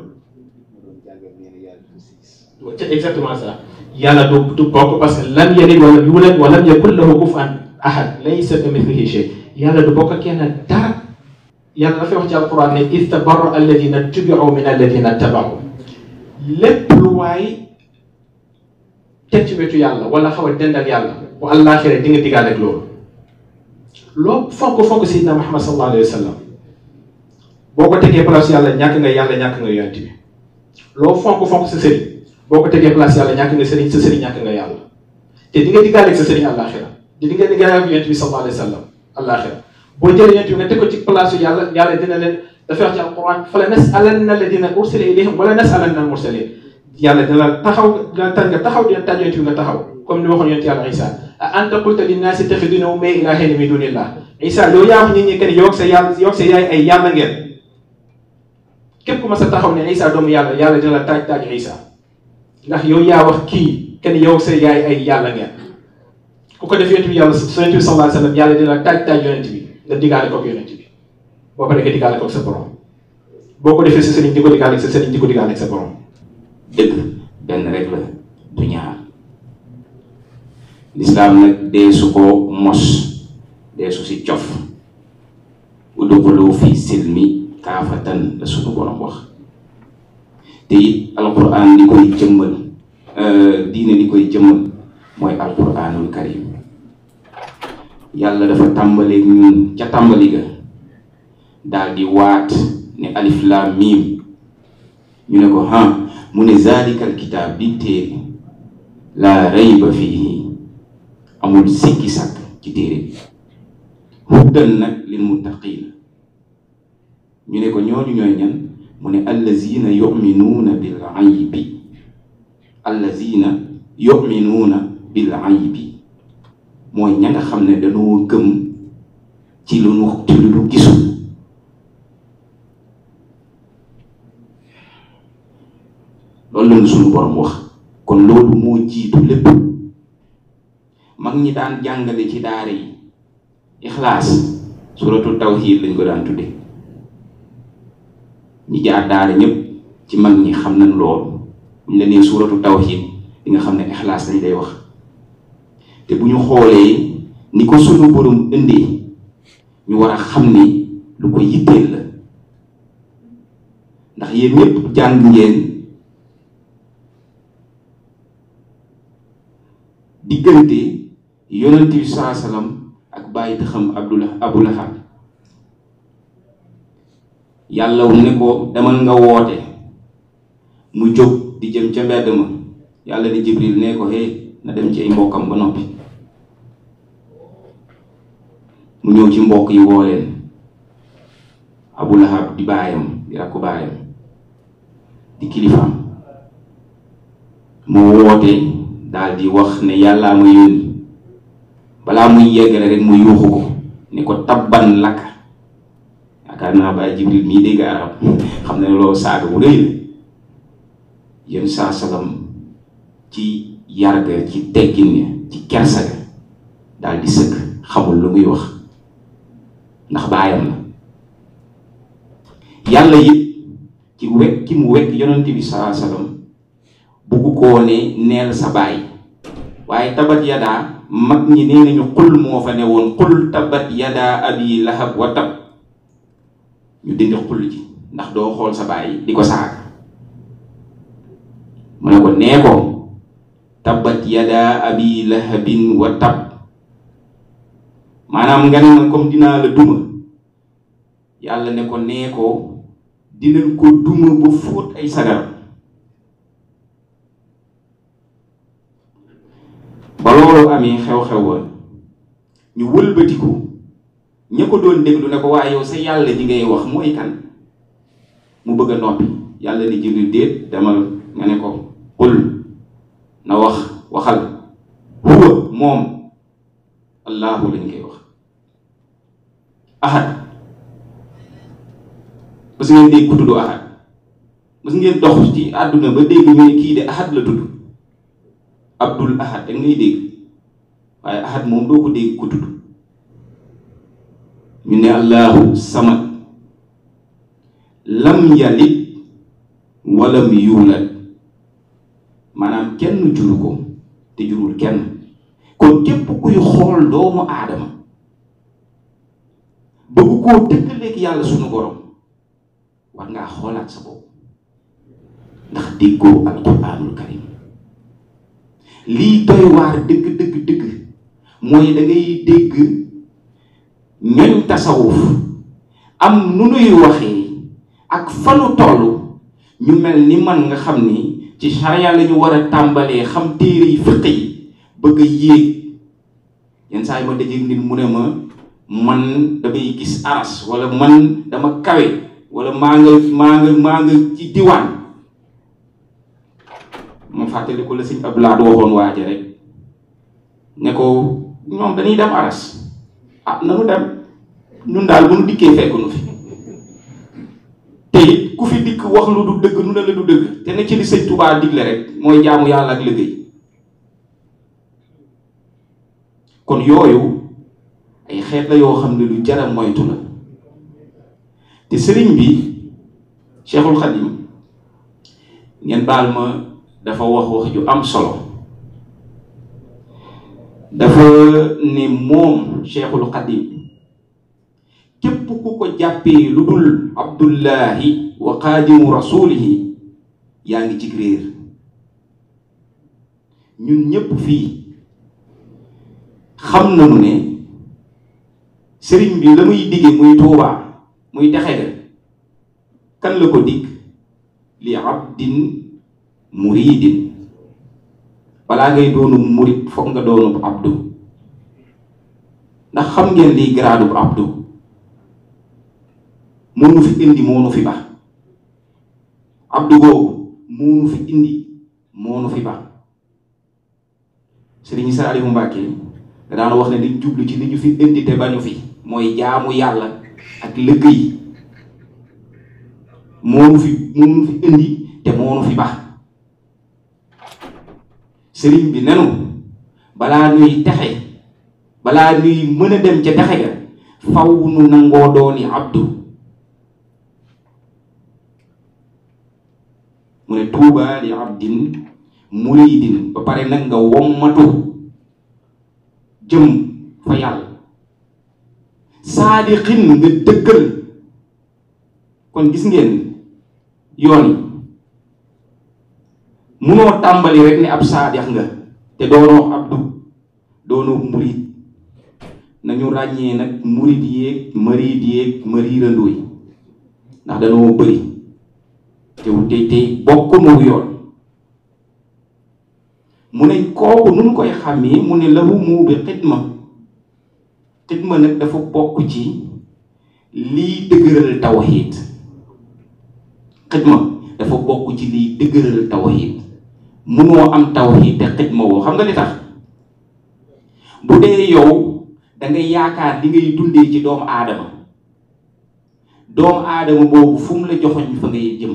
c'est exactement ça yàlla du du bokk parce que lam yalid walam yulad walam yakun lahu kufuwan ahad laysa kamithlihi shay yàlla du bokk ak kenn dara yàlla dafay wax ci alquran ne istabarra alladina tubiu min alladina tabaau lépp lu waay teg ci wetu yàlla wala xaw a dend ak yàlla bu àllaaxira di nga digaale ak loolu loo fonk fonk Seydina Muhammad sallallahu alayhi wa sallam boo ko tegee place yàlla ñàkk nga yàlla ñàkk nga yonent bi loo fonk fonk sa sëriñ boo ko tegee place yàlla ñàkk nga sëriñ sa sëriñ ñàkk nga yàlla te di nga digaale ak sa sëriñ àllaaxira te di nga digaale ak yonent bi sallallahu alayhi wa sallam àllaaxira boo jëlee yonent bi nga teg ko ci place yàlla yàlla dina leen dafay wax ci alquran fala nasalanna alladina ursila ilayhim wala nasalanna al mursalin yàlla dina taxaw dina tànn nga taxaw dina tànn yonent bi nga taxaw comme ni waxoon yonent yàlla Isa a anta qulta linnaasi ittaxiduuni wa ummiyya ilaahayni min duunillah Isa yow yaa wax nit ñi que ni yow ak sa yàlla yow ak sa yaay ay yàlla ngeen képp ku ma sa taxaw ne Isa doomu yàlla yàlla dina la taaj taaj Isa ndax yow yaa wax kii que ni yow ak sa yaay ay yàlla ngeen ku ko def yonent bi yàlla sa yonent bi sallallahu alayhi wa sallam yàlla dina la taaj taaj yonent bi nga digaale koog yonent bi boo paree nga digaale koog sa borom boo ko defee sa sëriñ di ko digaale ak sa sëriñ di ko digaale ak sa borom. dëgg benn rek la du ñaar lislaam nag dee su ko mos dee su si cof udxulu fi silmi kaafatan la sunu borom wax te it alquran li koy jëmmal diine li koy jëmmal mooy alquranul karim yàlla dafa tàmbaleeg ñun ca tàmbali ga daal di waat ne alif laam miim ñu ne ko ha mu ne zalikal kitaab bi téere laa rayba fiihi amul sikki sàkk ci téere bi huddan nag lil muttaqiin ñu ne ko ñooñu ñooy ñan mu ne allazina yuminuuna bil aybi allazina yuminuuna bil aybi mooy ña nga xam ne dañoo gëm ci lu nu ci lu nu gisul loolu la ñu suñu borom wax kon loolu moo jiitu lépp mag ñi daan jàngale ci daara yi ixlaas suratu tawxiid lañ ko daan tudde ñi jaar daara ñëpp ci mag ñi xam nañ loolu buñ la nee suratu tawxiid di nga xam ne ixlaas lañ lay wax te bu ñu xoolee ni ko suñu borom indee ñu war a xam ni lu ko yitteel la ndax yéen ñëpp jàng ngeen diggante yonent bi saa salaam ak bàyyi taxam abdullah abu lahab yàlla ne ko demal nga woote mu jóg di jëm ca mbedd ma yàlla di jibril ne ko hé na dem ci ay mbokkam ba noppi mu ñëw ci mbokk yi woo leen abu lahab di baayam di rakku baayam di kilifaam mu woote daal di wax ne yàllaa ma yónni balaa muy yeggale rek mu yuuxu ko ne ko tabban lakka yaakaar naa baay jibril mii dégg arab xam ne loolu saaga bu rëy la yéen saa salam ci yarga ci teggin ne ci kersaga daal di sëkk xamul lu muy wax ndax baayam la yàlla it ci wekk ki mu wekk yonent bi saa salam bugg koo ne neel sa baay waaye tabat yadaa mag ñi nee nañu xul moo fa ne woon xul tabat yadaa abi lahab wa tab ñu dindi xul ji ndax doo xool sa baay di ko saaga mu ne ko nee ko tabat yadaa abi lahabin wa tab maanaam nga ne ma comme dinaa la duma yàlla ne ko nee ko dinañ ko duma ba fóot ay sagar ba loolu amee xew-xew wa ñu wëlbatiku ña ko doon déglu ne ko waaye yow sa yàlla ji ngay wax mooy kan mu bëgg a noppi yàlla ni jibril déet demal nga ne ko qul na wax waxal huwa moom allahu lañ koy wax ahad mas ngeen dégg ku tudd ahad mas ngeen dox ci àdduna ba dégg ñu ne kii de ahad la tudd abdul ahad da ngay dégg waaye ahad moom doo ko dégg ku tudd ñu ne allahu samad lam yalid walam yuulad maanaam kenn juru ko te jurul kenn kon képp kuy xool doomu aadama bëgg koo dëkkaleeg yàlla sunu borom war ngaa xoolaat sa bopp ndax déggoo alquranul karim lii doy waar dëgg dëgg dëgg mooy da ngay dégg ñoñ tasawuf am nu nuy waxee ak fanu toll ñu mel ni man nga xam ni ci charia la ñu war a tàmbalee xam téere yi fiq yi bëgg a yéeg yenn saa yi ma dajeeg nit mu ne ma man damay gis aras wala man dama kawe wala maa nga maa nga maa nga ci diwaan ma fàttali ko la sëñ Abdoulaye waxoon waaja rek ne ko ñoom dañuy dem aras ah nanu dem ñun daal bu nu dikkee fekk nu fi te it ku fi dikk wax lu du dëgg nu ne la du dëgg te ne ci li sëñ Touba digle rek mooy jaamu yàlla ak liggéey kon yooyu ay xeet la yoo xam ne lu jara moytu la te sëriñ bi Cheikhul Khadim ngeen baal ma dafa wax wax ju am solo dafa ne moom Cheikhul Khadim képp ku ko jàppee lu dul abdullahi wa xaadimu rasulihi yaa ngi ci réer ñun ñépp fii xam nañu ne sëriñ bi la muy digge muy tuubaa muy texe ga kan la ko dig li abdin muridin balaa ngay doonu murid foog nga doonu abdu ndax xam ngeen liy garaadu abdu moonu fi indi moonu fi ba abdu googu moonu fi indi moonu fi ba sëriñ Saalihu Mbàkke da daan wax ne liñ jublu ci li ñu fi indi te bañu fi mooy jaamu yàlla ak liggéey moonu fi moonu fi indi te moonu fi ba sëriñ bi nenu balaa ñuy texe balaa ñuy mën a dem ca texe ga faw nu nangoo dooni abdu mu ne tuubaa li abdin muridin ba pare nag nga wommatu jëm fa yàlla saadixin nga dëggal kon gis ngeen yoon yi munoo tàmbali rek ne ab saadix nga te doonoo abdu doonoo murid nañu ràññee nag murid yéeg marid yéeg mariirandoo yi ndax dañoo bëri te te te bokk nu yoon mu ne kooku nu mu koy xàmmee mu ne lahu mu bi xidma xidma nag dafa bokk ci liy dëgëral tawxiid xidma dafa bokk ci liy dëgëral tawxiid munoo am tawxiid te xidma woo xam nga li tax bu dee yow da ngay yaakaar li ngay dundee ci doomu aadama doomu aadama boobu fu mu la joxoñ fa ngay jëm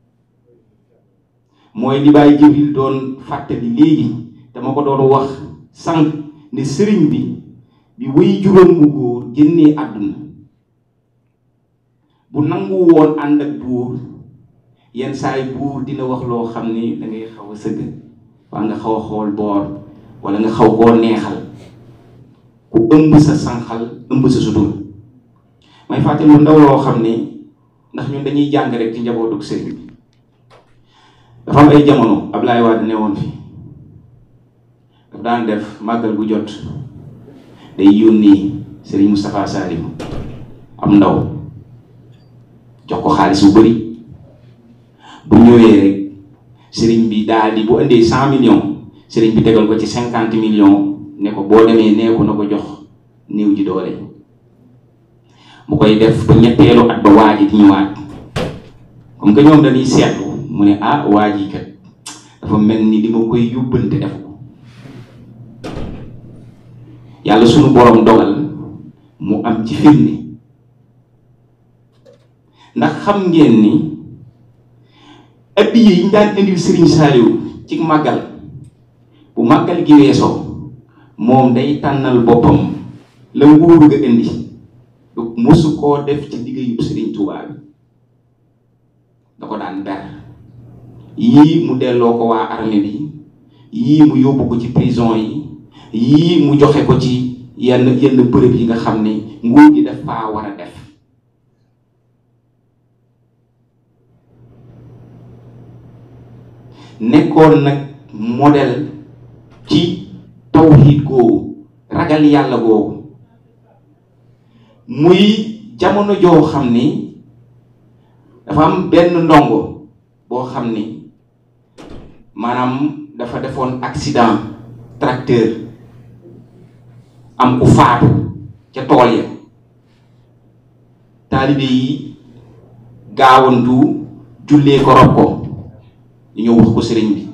mooy li Baay Jibril doon fàttali léegi dama ko doon wax sànq ne sëriñ bi bi wéy juróom bu góor génnee àdduna bu nangu woon ànd ak buur yenn saay buur dina wax loo xam ni da ngay xaw a sëgg waa nga xaw a xool boor wala nga xaw koo neexal ku ëmb sa sànqal ëmb sa sutur may fàttali lu ndaw loo xam ni ndax ñun dañuy jàng rek ci njabootug sëriñ bi dafa am ay jamono Ablaye Wade ne woon fi daf daan def màggal bu jot day yónni Serigne Moustapha Salim am ndaw jox ko xaalis bu bëri bu ñëwee rek Serigne bi daal di bu indee cent millions Serigne bi tegal ko ci cinquante millions ne ko boo demee neeku na ko jox néew ji doole mu koy def ba ñetteelu at ba waa ji di ñëwaat comme que ñoom dañuy seetlu mu ne ah waa ji kat dafa mel ni li ma koy yóbbante def ko yàlla sunu borom dogal mu am ci firnde ndax xam ngeen ni addiya yi ñu daan indil Serigne Saliou ci màggal bu màggal gi weesoo moom day tànnal boppam la nguur ga indi du mosu koo def ci liggéeyu Serigne Touba bi da ko daan ber yii mu delloo ko waa armée bi yii mu yóbbu ko ci prison yi yii mu joxe ko ci yenn yenn bërëb yi nga xam ne nguur gi daf faa war a def nekkoon nag modèle ci tawhid googu ragal yàlla googu muy jamono joo xam ni dafa am benn ndongo boo xam ni maanaam dafa defoon accident tracteur am ku faatu ca tool ya taalibe yi gaawantu jullee ko rob ko ñu ñëw wax ko sëriñ bi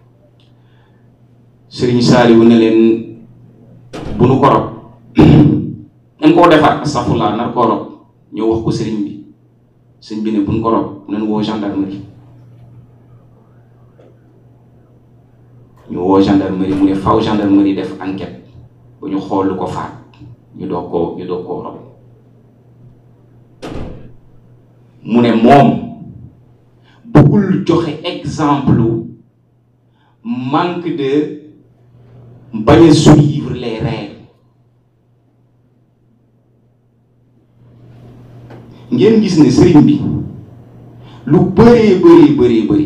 sëriñ Saaliwu ne leen bu nu ko rob nañ koo defar astafurlaa nar koo rob ñëw wax ko sëriñ bi sëriñ bi ne bu nu ko rob nañ woo gendarmerie ñu woo gendarmerie mu ne faw gendarmerie def enquête ba ñu xool lu ko faat ñu doog koo ñu doog koo rob mu ne moom bëggul joxe exemple manque de bañ a suivre les règles ngeen gis ne sëriñ bi lu bëree bëree bëree bëri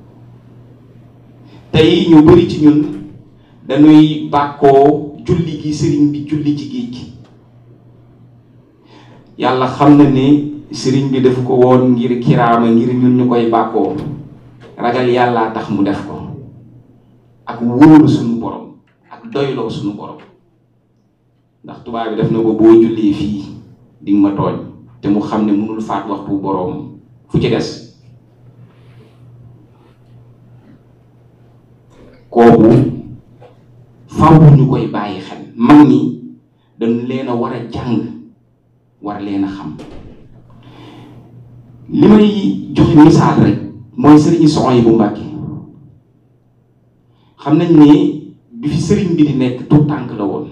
tey ñu bëri ci ñun dañuy bàkkoo julli gi sëriñ bi julli ci géej gi yàlla xam na ne sëriñ bi daf ko woon ngir kiraama ngir ñun ñu koy bàkkoo ragal yàllaa tax mu def ko ak wóolu suñu borom ak doyloo suñu borom ndax tubaab bi def na ko boo jullee fii di nga ma tooñ te mu xam ne mënul faat waxtu borom fu ci des kooku faw ñu koy bàyyi xel mag ñi dañu leen a war a jàng war leen a xam li may joxe misaal rek mooy sëriñ soxna yi bu Mbàkke xam nañ ne bi fi sëriñ bi di nekk tout tànk la woon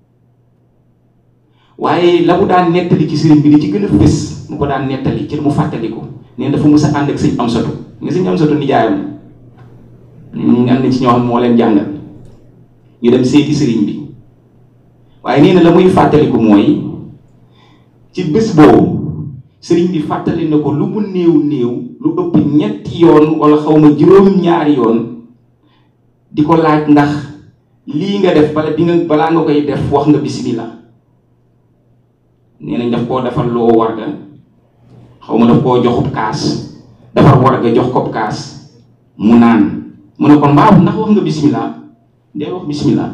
waaye la mu daan nettali ci sëriñ bi di ci gën a fës mu ko daan nettali ci mu fàttali ko nee dafa mës a ànd ak sëñ Amsatu nga sëñ Amsatu nijaayam ñu am na ci ñoo xam moo leen jàngal ñu dem seeti sëriñ bi waaye nee na la muy fàttaliku mooy ci bés boobu sëriñ bi fàttali na ko lu mu néew néew lu ëpp ñetti yoon wala xaw ma juróom-ñaari yoon di ko laaj ndax lii nga def bala bi nga balaa nga koy def wax nga bismillah nee nañ daf koo defal loo warga xaw ma daf koo joxub kaas dafa war nga jox ko kaas mu naan mu ne ko mbaaw ndax wax nga bismillah ndee wax bismillah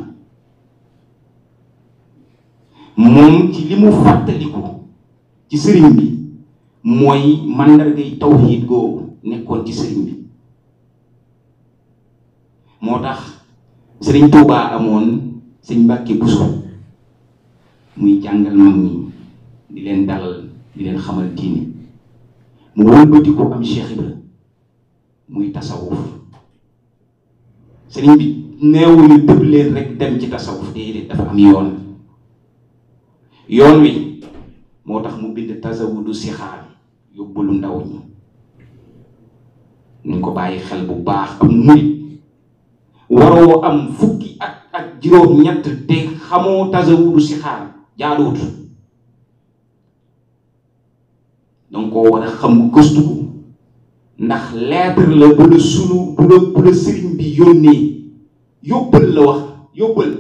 moom ci li mu fàttaliku ci sëriñ bi mooy màndargay tawxiid googu nekkoon ci sëriñ bi moo tax sëriñ Tuubaa amoon sëñ Mbàkke Buso muy jàngal mag ñi di leen dalal di leen xamal diine mu wëlbati ko am Cheikh Ibra muy tasawuf sëriñ bi neewuñu tëb leen rek dem ci tasawuf déedéet dafa am yoon yoon wi moo tax mu bind tasawudu sixaar yóbbalu ndaw ñi nañ ko bàyyi xel bu baax am murit waroo am fukki at ak juróom ñett te xamoo tasawudu sixaar jaaduwut danga koo war a xam gëstu ko ndax lettre la bu la sunu bu la bu la sëriñ bi yónnee yóbbal la wax yóbbal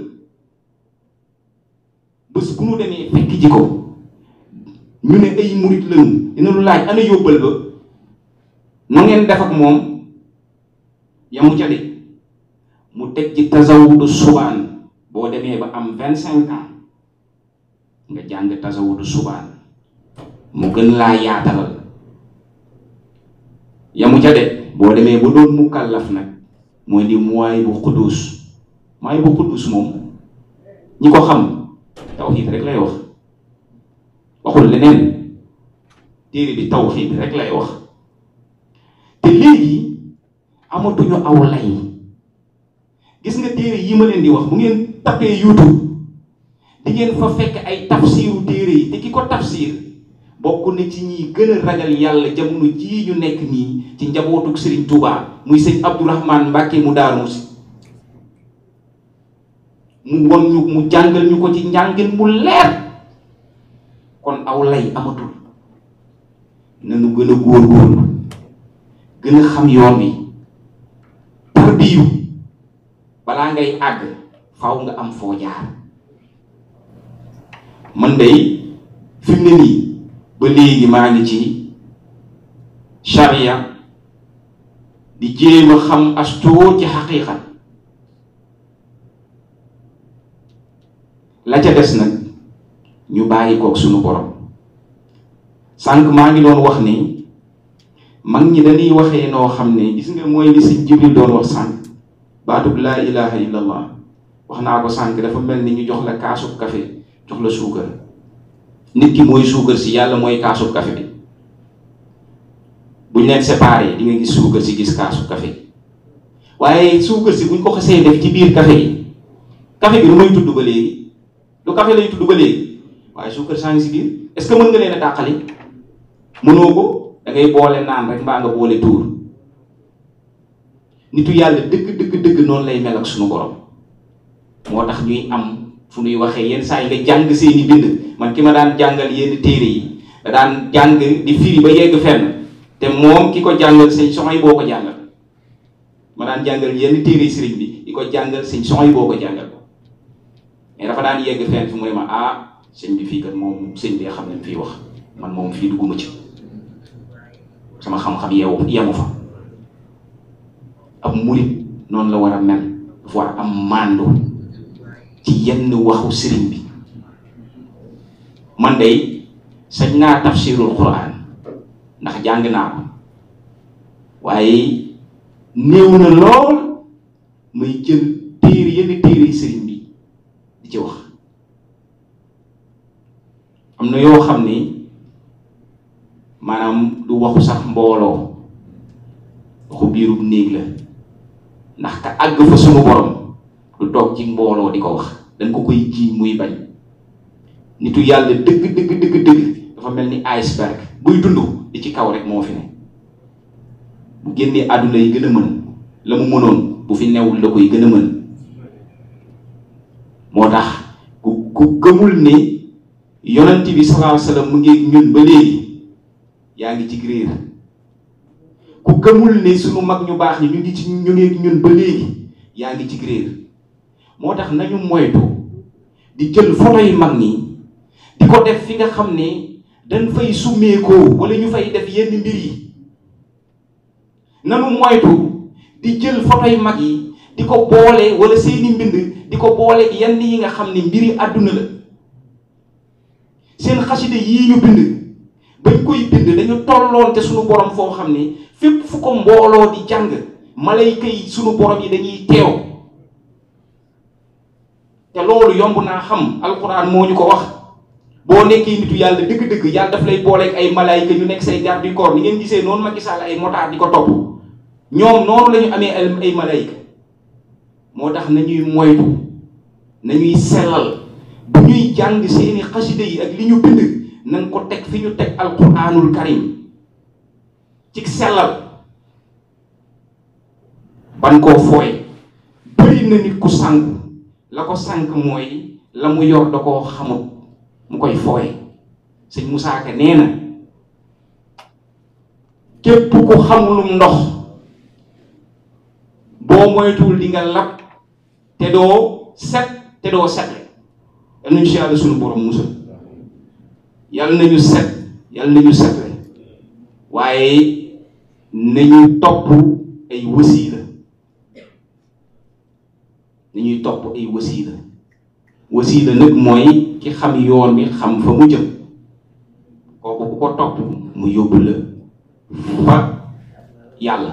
bés bu nu demee fekk ji ko ñu ne ay murit lañu dina lu laaj ana yóbbal ba nu ngeen def ak moom yamu ca de mu teg ci tasawudu subaan boo demee ba am vingt cinq ans nga jàng tasawudu subaan mu gën laa yaatalal yamu ca de boo demee ba doon mu kàllaf nag mooy di mooy bu xuddus mooy bu xuddus moom ñi ko xam tawxiid rek lay wax waxul leneen téere bi tawxiid rek lay wax te léegi amatuñu aw lay gis nga téere yi ma leen di wax bu ngeen tapee youtube di ngeen fa fekk ay tafsiru téere yi te ki ko tafsir bokk na ci ñi gën a ragal yàlla jamono jii ñu nekk nii ci njabootuk Serigne Touba muy sëñ Abdourahman Mbacke mu daaru si mu won ñu mu jàngal ñu ko ci njàngin mu leer kon aw lay amatul nanu gën a góorgóorlu gën a xam yoon wi tarbiyu balaa ngay àgg faaw nga am foo jaar man day fi mu ne nii ba léegi maa ngi ci charia di jéem a xam astoo ci xaqiiqa la ca des nag ñu bàyyi koog suñu borom sànq maa ngi doon wax ni mag ñi dañuy waxee noo xam ne gis nga mooy li si Jibril doon wax sànq baatub laa ilaha illallah wax naa ko sànq dafa mel ni ñu jox la kaasub café jox la suukar nit ki mooy suukar si yàlla mooy kaasub café bi buñ leen séparé di nga gis suukar si gis kaasub café waaye suukar si buñ ko xasee def ci biir café bi café bi lu may tudd ba léegi lu café lay tudd ba léegi waaye suukar saa ngi si biir est ce que mën nga leen a dàqali mënoo ko da ngay boole naan rek mbaa nga boole tuur nitu yàlla dëgg dëgg dëgg noonu lay mel ak suñu borom moo tax ñuy am fu ñuy waxee yenn saa yi nga jàng seeni bind man ki ma daan jàngal yenn téere yi da daan jàng di firi ba yegg fenn te moom ki ko jàngal sëñ soxoy boo ko jàngal ma daan jàngal yenn téere sëriñ bi di ko jàngal sëñ soxoy boo ko jàngal mais dafa daan yegg fenn fi mu ne ma ah sëñ bi fii kat moom sëñ bi xam nañ fii wax man moom fii dugguma ci sama xam-xam yeewu yemu fa ab murit noonu la war a mel dafa war a am màndu ci yenn waxu sëriñ bi man day sañ naa tafsirul quran ndax jàng naa ko waaye néew na lool may jël téere yenn téere yi sëriñ bi di ci wax am na yoo xam ni maanaam du waxu sax mbooloo waxu biirub néeg la ndax ka àgg fa sunu borom du toog ci mbooloo di ko wax dañ ko koy jiiñ muy bañ nitu yàlla dëgg dëgg dëgg dëgg dafa mel ni iceberg buy dund di ci kaw rek moo fi ne bu génnee àdduna yi gën a mën la mu mënoon bu fi newul la koy gën a mën moo tax ku ku gëmul ni yonent bi sallallahu alayhi wasallam mu ngi ñun ba léegi yaa ngi ci réer ku gëmul ne sunu mag ñu baax ñi ñu ngi ci ñu ngi ñun ba léegi yaa ngi ci réer moo tax nañu moytu di jël photo yi mag ñi di ko def fi nga xam ne dañ fay summeekoo wala ñu fay def yenn mbir yi nanu moytu di jël photo yu mag yi di ko boole wala seeni mbind di ko boole yenn yi nga xam ne mbiri àdduna la seen xasida yii ñu bind bañ koy bind dañu tolloon te suñu borom foo xam ne fépp fu ko mbooloo di jàng malayka yi suñu borom yi dañuy teew te loolu yomb naa xam alxuraan moo ñu ko wax boo nekkee nitu yàlla dëgg-dëgg yàlla daf lay booleeg ay malayka ñu nekk say garde du corps ni ngeen gisee noonu Macky Sall ay motaar di ko topp ñoom noonu la ñu amee ay malayka moo tax nañuy moytu nañuy sellal bu ñuy jàng seeni xasida yi ak li ñu bind nañ ko teg fi ñu teg alquranul karim ci sellal ban koo fooy bëri na nit ku sànk la ko sànk mooy la mu yor da koo xamut mu koy fooy sëñ Moussa Ka nee na képp ku xamulum ndox boo moytuwul di nga lab te doo set te doo setle yal nañu si yàlla suñu borom musal yal nañu set yal nañu setle waaye nañu topp ay wasiila nañuy topp ay wasiila wasiila nag mooy ki xam yoon bi xam fa mu jëm kooku ku ko topp mu yóbbu la fa yàlla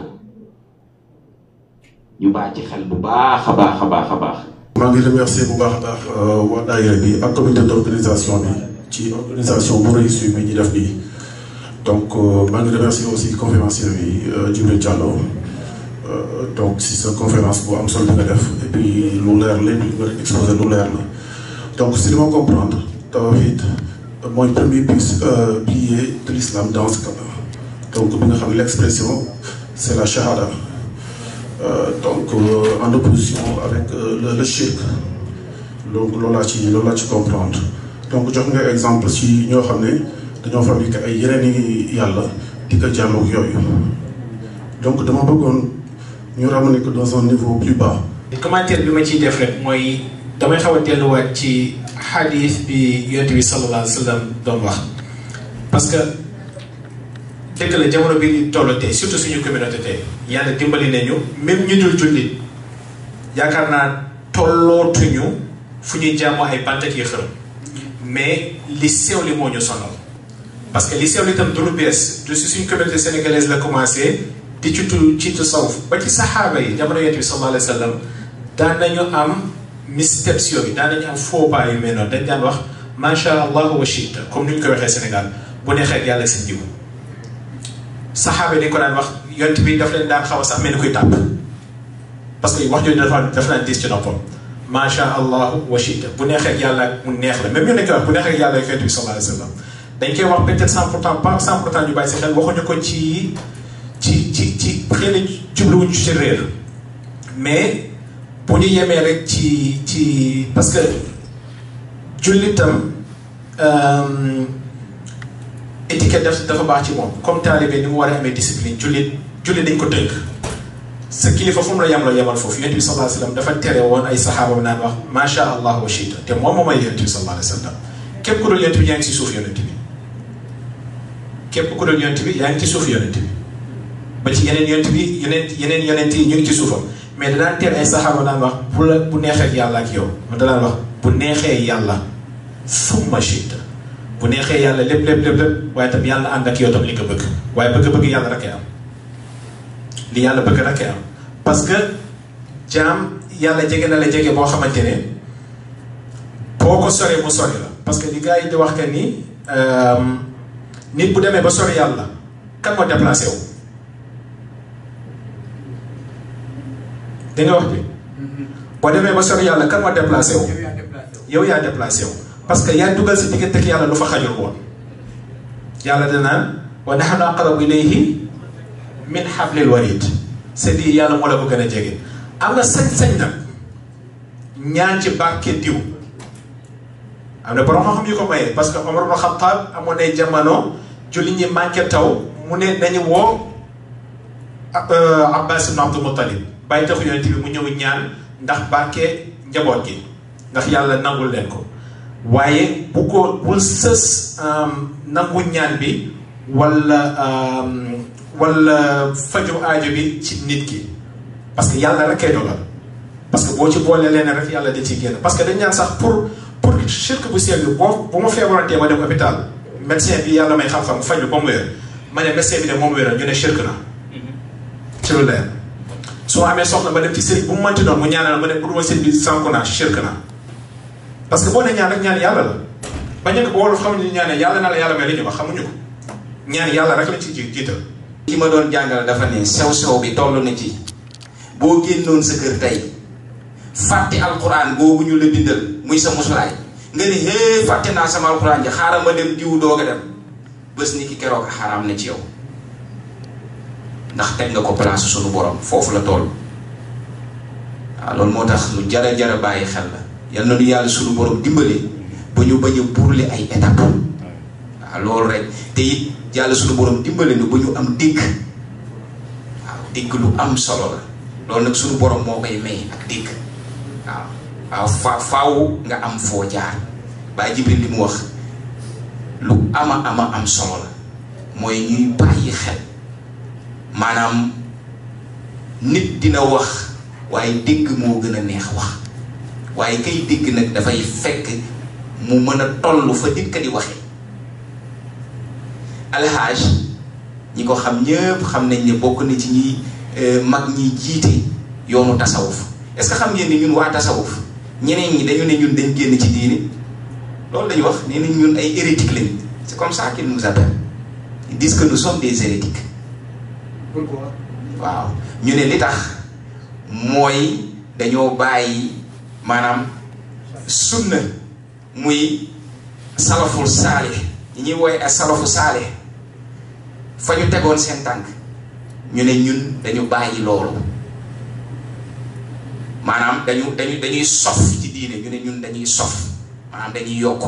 ñu bàyyi ci xel bu baax a baax a baax a baax. maa ngi remercier bu baax a baax waa daayira bi ak comité d' organisation bi ci organisation bu réussi bi ñu def nii donc maa ngi remercier aussi conférencier bi Djibril Diallo donc si sa conférence bu am solo bi nga def et puis lu leer lépp li nga exposé lu leer la donc si li ma comprendre tawhid mooy premier pilier de l'islam dans ce cas donc bi nga xam ne l' expression c' est la shahada. Euh, donc euh, en opposition avec euh, le, le shirk donc loolu laa ci loolu laa ci comprendre donc jox nga exemple ci ñoo xam ne dañoo fabriqué ay yeneen i yàlla di ko jàlloog yooyu donc dama bëggoon ñu ramener ko dans un niveau plus bas. commentaire bi ma ciy def rek mooy damay xaw a delluwaat ci xadis bi yonent bi sallallahu alayhi wa sallam doon wax parce que. dëgg la jamono bi ñu toll tey surtout suñu communauté tey yàlla dimbali nañu même ñu dul jullit yaakaar naa tollootuñu fu ñuy jàmmoo ay bant ak yi xërëm mais li sew li moo ñu sonal parce que li sew li tam du lu bees du si suñu communauté sénégalaise la commencé di ci tu ci tasawuf ba ci saxaaba yi jamono yonent bi sallallahu alayhi wa sallam daan nañu am missteps yooyu daan nañu am faux pas yu mel noonu dañ daan wax macha allah wa shita comme ni ñu ko waxee Sénégal bu neexee ak yàlla seen jiw saxaaba yi dañ ko daan wax yont bi daf leen daan xaw a sax mel ni kuy tàpp parce que wax jooju dafa dafa daan diis ci noppam macha allah wa shita bu neexee ak yàlla mu neex la même ñu dañ koy wax bu neexee ak yàlla ak yont bi sallallahu alayhi wa sallam dañ koy wax peut-être cent pour cent pas cent pour cent ñu bàyyi si xel waxuñu ko ci ci ci ci xëy na jubluwuñ ci réer mais bu ñu yemee rek ci ci parce que jullitam étiquette daf dafa baax ci moom comme taalibe ni mu war a amee discipline jullit jullit dañ ko tënk sa kilifa fu mu la yem la yemal foofu yonent bi sallallahu alayhi wa sallam dafa tere woon ay saxaabam naan wax macha allah wa shita te moom moom ay yonent bi sallallahu alayhi wa sallam képp ku dul yonent bi yaa ngi ci suuf yonent bi képp ku dul yonent bi yaa ngi ci suuf yonent bi ba ci yeneen yonent bi yeneen yeneen yonent yi ñu ngi ci suufam mais danaan tere ay saxaaba naan wax bu la bu neexee ak yàlla ak yow man danaan wax bu neexee yàlla summa shita bu neexee yàlla lépp lépp lépp lépp waaye tam yàlla ànd ak yow tam li nga bëgg waaye bëgg-bëgg yàlla rek am li yàlla bëgg rek am parce que jaam yàlla jege na la jege boo xamante ne boo ko soree mu sori la parce que li gars yi di wax que ni nit bu demee ba sori yàlla kan moo déplacé wu. da nga wax bi boo demee ba sori yàlla kan moo déplacé wu. yow yaa déplacé wu. parce que yaa dugal si diggante ak yàlla lu fa xajul woon yàlla danaan wa nahnu aqrabu ilayhi min hablil warid c'est-à-dire yàlla moo la ko gën a jege am na sañ-sañ nag ñaan ci barke diw am na borom xam yu ko mayee parce que Omar ibn Khattab amoon ay jamono julli ñi manqué taw mu ne nañu woo Abbas ibn Abdul Muttalib bàyyi taxu yonent bi mu ñëw ñaan ndax barke njaboot gi ndax yàlla nangul leen ko waaye bu ko bul sës nangu ñaan bi wala wala faju aajo bi ci nit ki parce que yàlla rek kay dogal parce que boo ci boolee leen rek yàlla da ciy génn parce que dañ ñaan sax pour pour shirk bu seeg bi boo bu ma feebarantee ma dem hôpital médecin bi yàlla may xam-xam faju ba mu wér ma ne médecin bi ne moom wéral ñu ne shirk na ci lu leer su ma amee soxla ma dem ci sëriñ bu mu mënti doon mu ñaanal ma ne bu duma sëriñ bi sànku naa shirk na parce que boo ne ñaan rek ñaan yàlla la ba ñëkk ba wolof xamuñu ñaane yàlla na la yàlla may li ñu wax xamuñu ko ñaan yàlla rek lañ ci ji jiital ki ma doon jàngal dafa ne sew sew bi toll na ci boo génnoon sa kër tey fàtte alquran boobu ñu la bindal muy sa musulaay nga ne hee fàtte naa sama alquran ji xaaral ma dem diw doog a dem bés ni ki keroog xaraam na ci yow ndax teg nga ko place sunu borom foofu la toll waaw loolu moo tax lu jara jara bàyyi xel la yal na nu yàlla sunu borom dimbale ba ñu bañ a burle ay étape waaw loolu rek te it yàlla sunu borom dimbale nu ba ñu am dégg waaw dégg lu am solo la loolu nag sunu borom moo koy may ak dégg waaw waaw fa faaw nga am foo jaar Baay Jibril li mu wax lu ama ama am solo la mooy ñuy bàyyi xel maanaam nit dina wax waaye dégg moo gën a neex wax waaye kay dégg nag dafay fekk mu mën a toll fa nit ka di waxee alxaaj ñi ko xam ñëpp xam nañ ne bokk na ci ñi mag ñi jiite yoonu tasawuf est-ce que xam ngeen ni ñun waa tasawuf ñeneen ñi dañu ne ñun dañ génn ci diini loolu dañu wax nee nañ ñun ay hérétiques lañ c'est comme ça qu'ils nous appellent ils disent que nous sommes des hérétiques pourquoi waaw ñu ne li tax mooy dañoo bàyyi maanaam sunna muy salaful saale ñi ñuy wooye ak salafu saale fa ñu tegoon seen tànk ñu ne ñun dañu bàyyi loolu maanaam dañu dañu dañuy sof ci diine ñu ne ñun dañuy sof maanaam dañuy yokk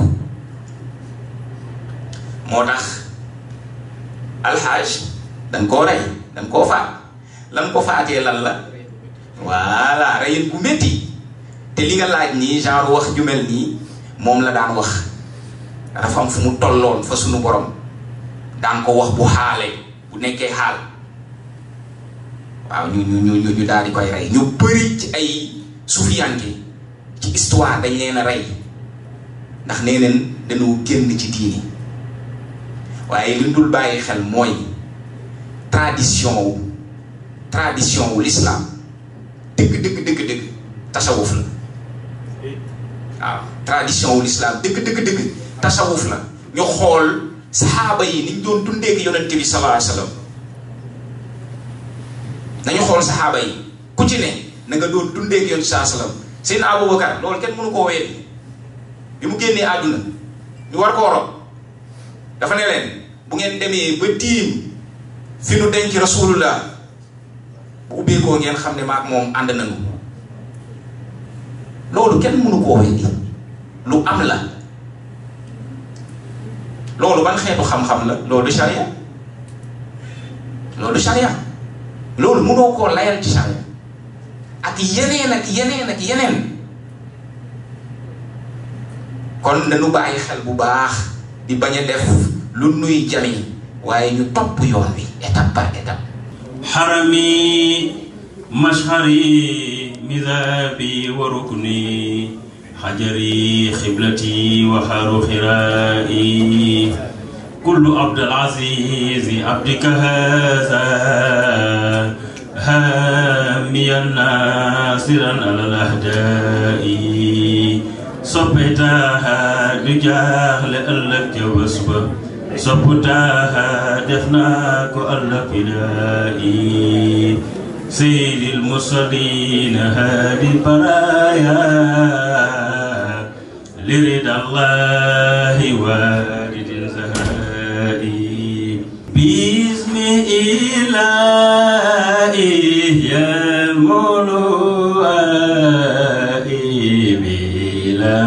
moo tax alxaaj dañ koo rey dañ koo faat lan ko faatee lan la voilà reyin bu métti te li nga laaj nii genre wax ju mel nii moom la daan wax dafa am fu mu tolloon fa sunu borom daan ko wax bu xaale bu nekkee xaal waaw ñu ñu ñu ñu daal di koy rey ñu bëri ci ay sufiyanke ci histoire dañ leen a rey ndax nee neen dañoo génn ci diini waaye li dul bàyyi xel mooy tradition wu tradition wu l'islam dëgg dëgg dëgg dëgg tasawuf la waaw tradition wu l'islam dëgg dëgg dëgg tasawuf la ñu xool saxaaba yi niñ doon dundee ak yonente bi sallallahu alayhi wasallam nañu xool saxaaba yi ku ci ne na nga doon dundee ak yonente sallallahu alayhi wasallam seen Abubakar loolu kenn mënu koo weedi bi mu génnee àdduna ñu war koo rob dafa ne leen bu ngeen demee ba tiim fi nu denc rasulullah bu ubbeekoo ngeen xam ne maak moom ànd nañu loolu kenn mënu koo weddi lu am la loolu ban xeetu xam-xam la loolu sharia loolu sharia loolu mënoo koo layal ci sharia ak yeneen ak yeneen ak yeneen kon nañu bàyyi xel bu baax di bañ a def lu nuy jami waaye ñu topp yoon wi étape par étape حرمي مشهري مذابي وركني حجري خبلتي وحار خرائي كل عبد العزيز عبدك هذا هاميا ناصرا على الاهداء صبتها بجهل ألك وسبب صبتها دفناك الابتدائي سيد المرسلين هادي البرايا لرضا الله وارد الزهائي باسم إلهي يا مولائي بلا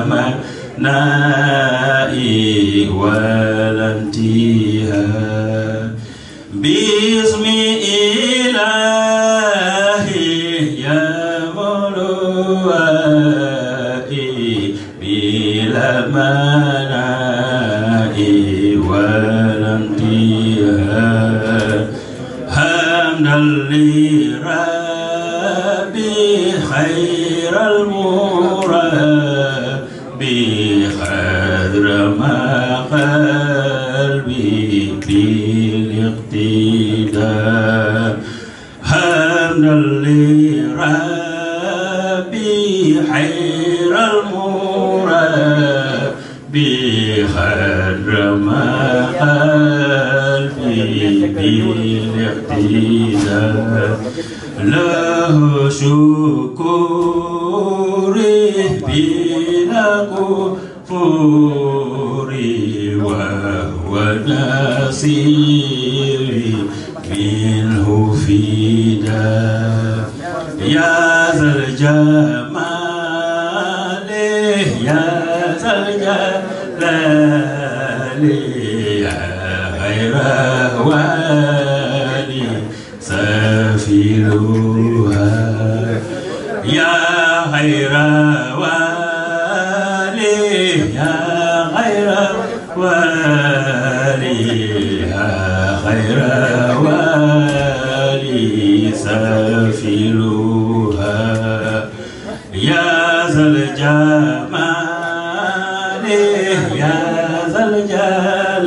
منائي ولا انتهاء باسم إلهي يا مولائي بلا منائي ولا انتهاء بخير المربي خذر ما قلبي بالاقتداء حمدا لربي خير المربي خذر ما قلبي بالاقتداء له شكوري بلا كفوري وهو نصيري منه فدا يا ذا الجمال يا ذا الجلال يا غير والي سافلوها يا غير والي يا غير والي يا غير والي سافلوها يا ذا الجمال يا ذا الجلال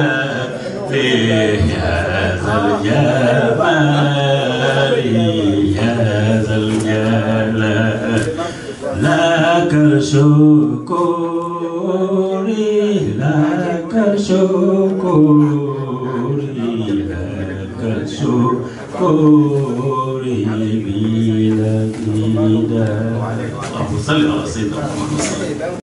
يا ذا الجمال يا ذا الجلال لك الشكوري لك الشكوري لك الشكوري بلا كدا اللهم صل على سيدنا محمد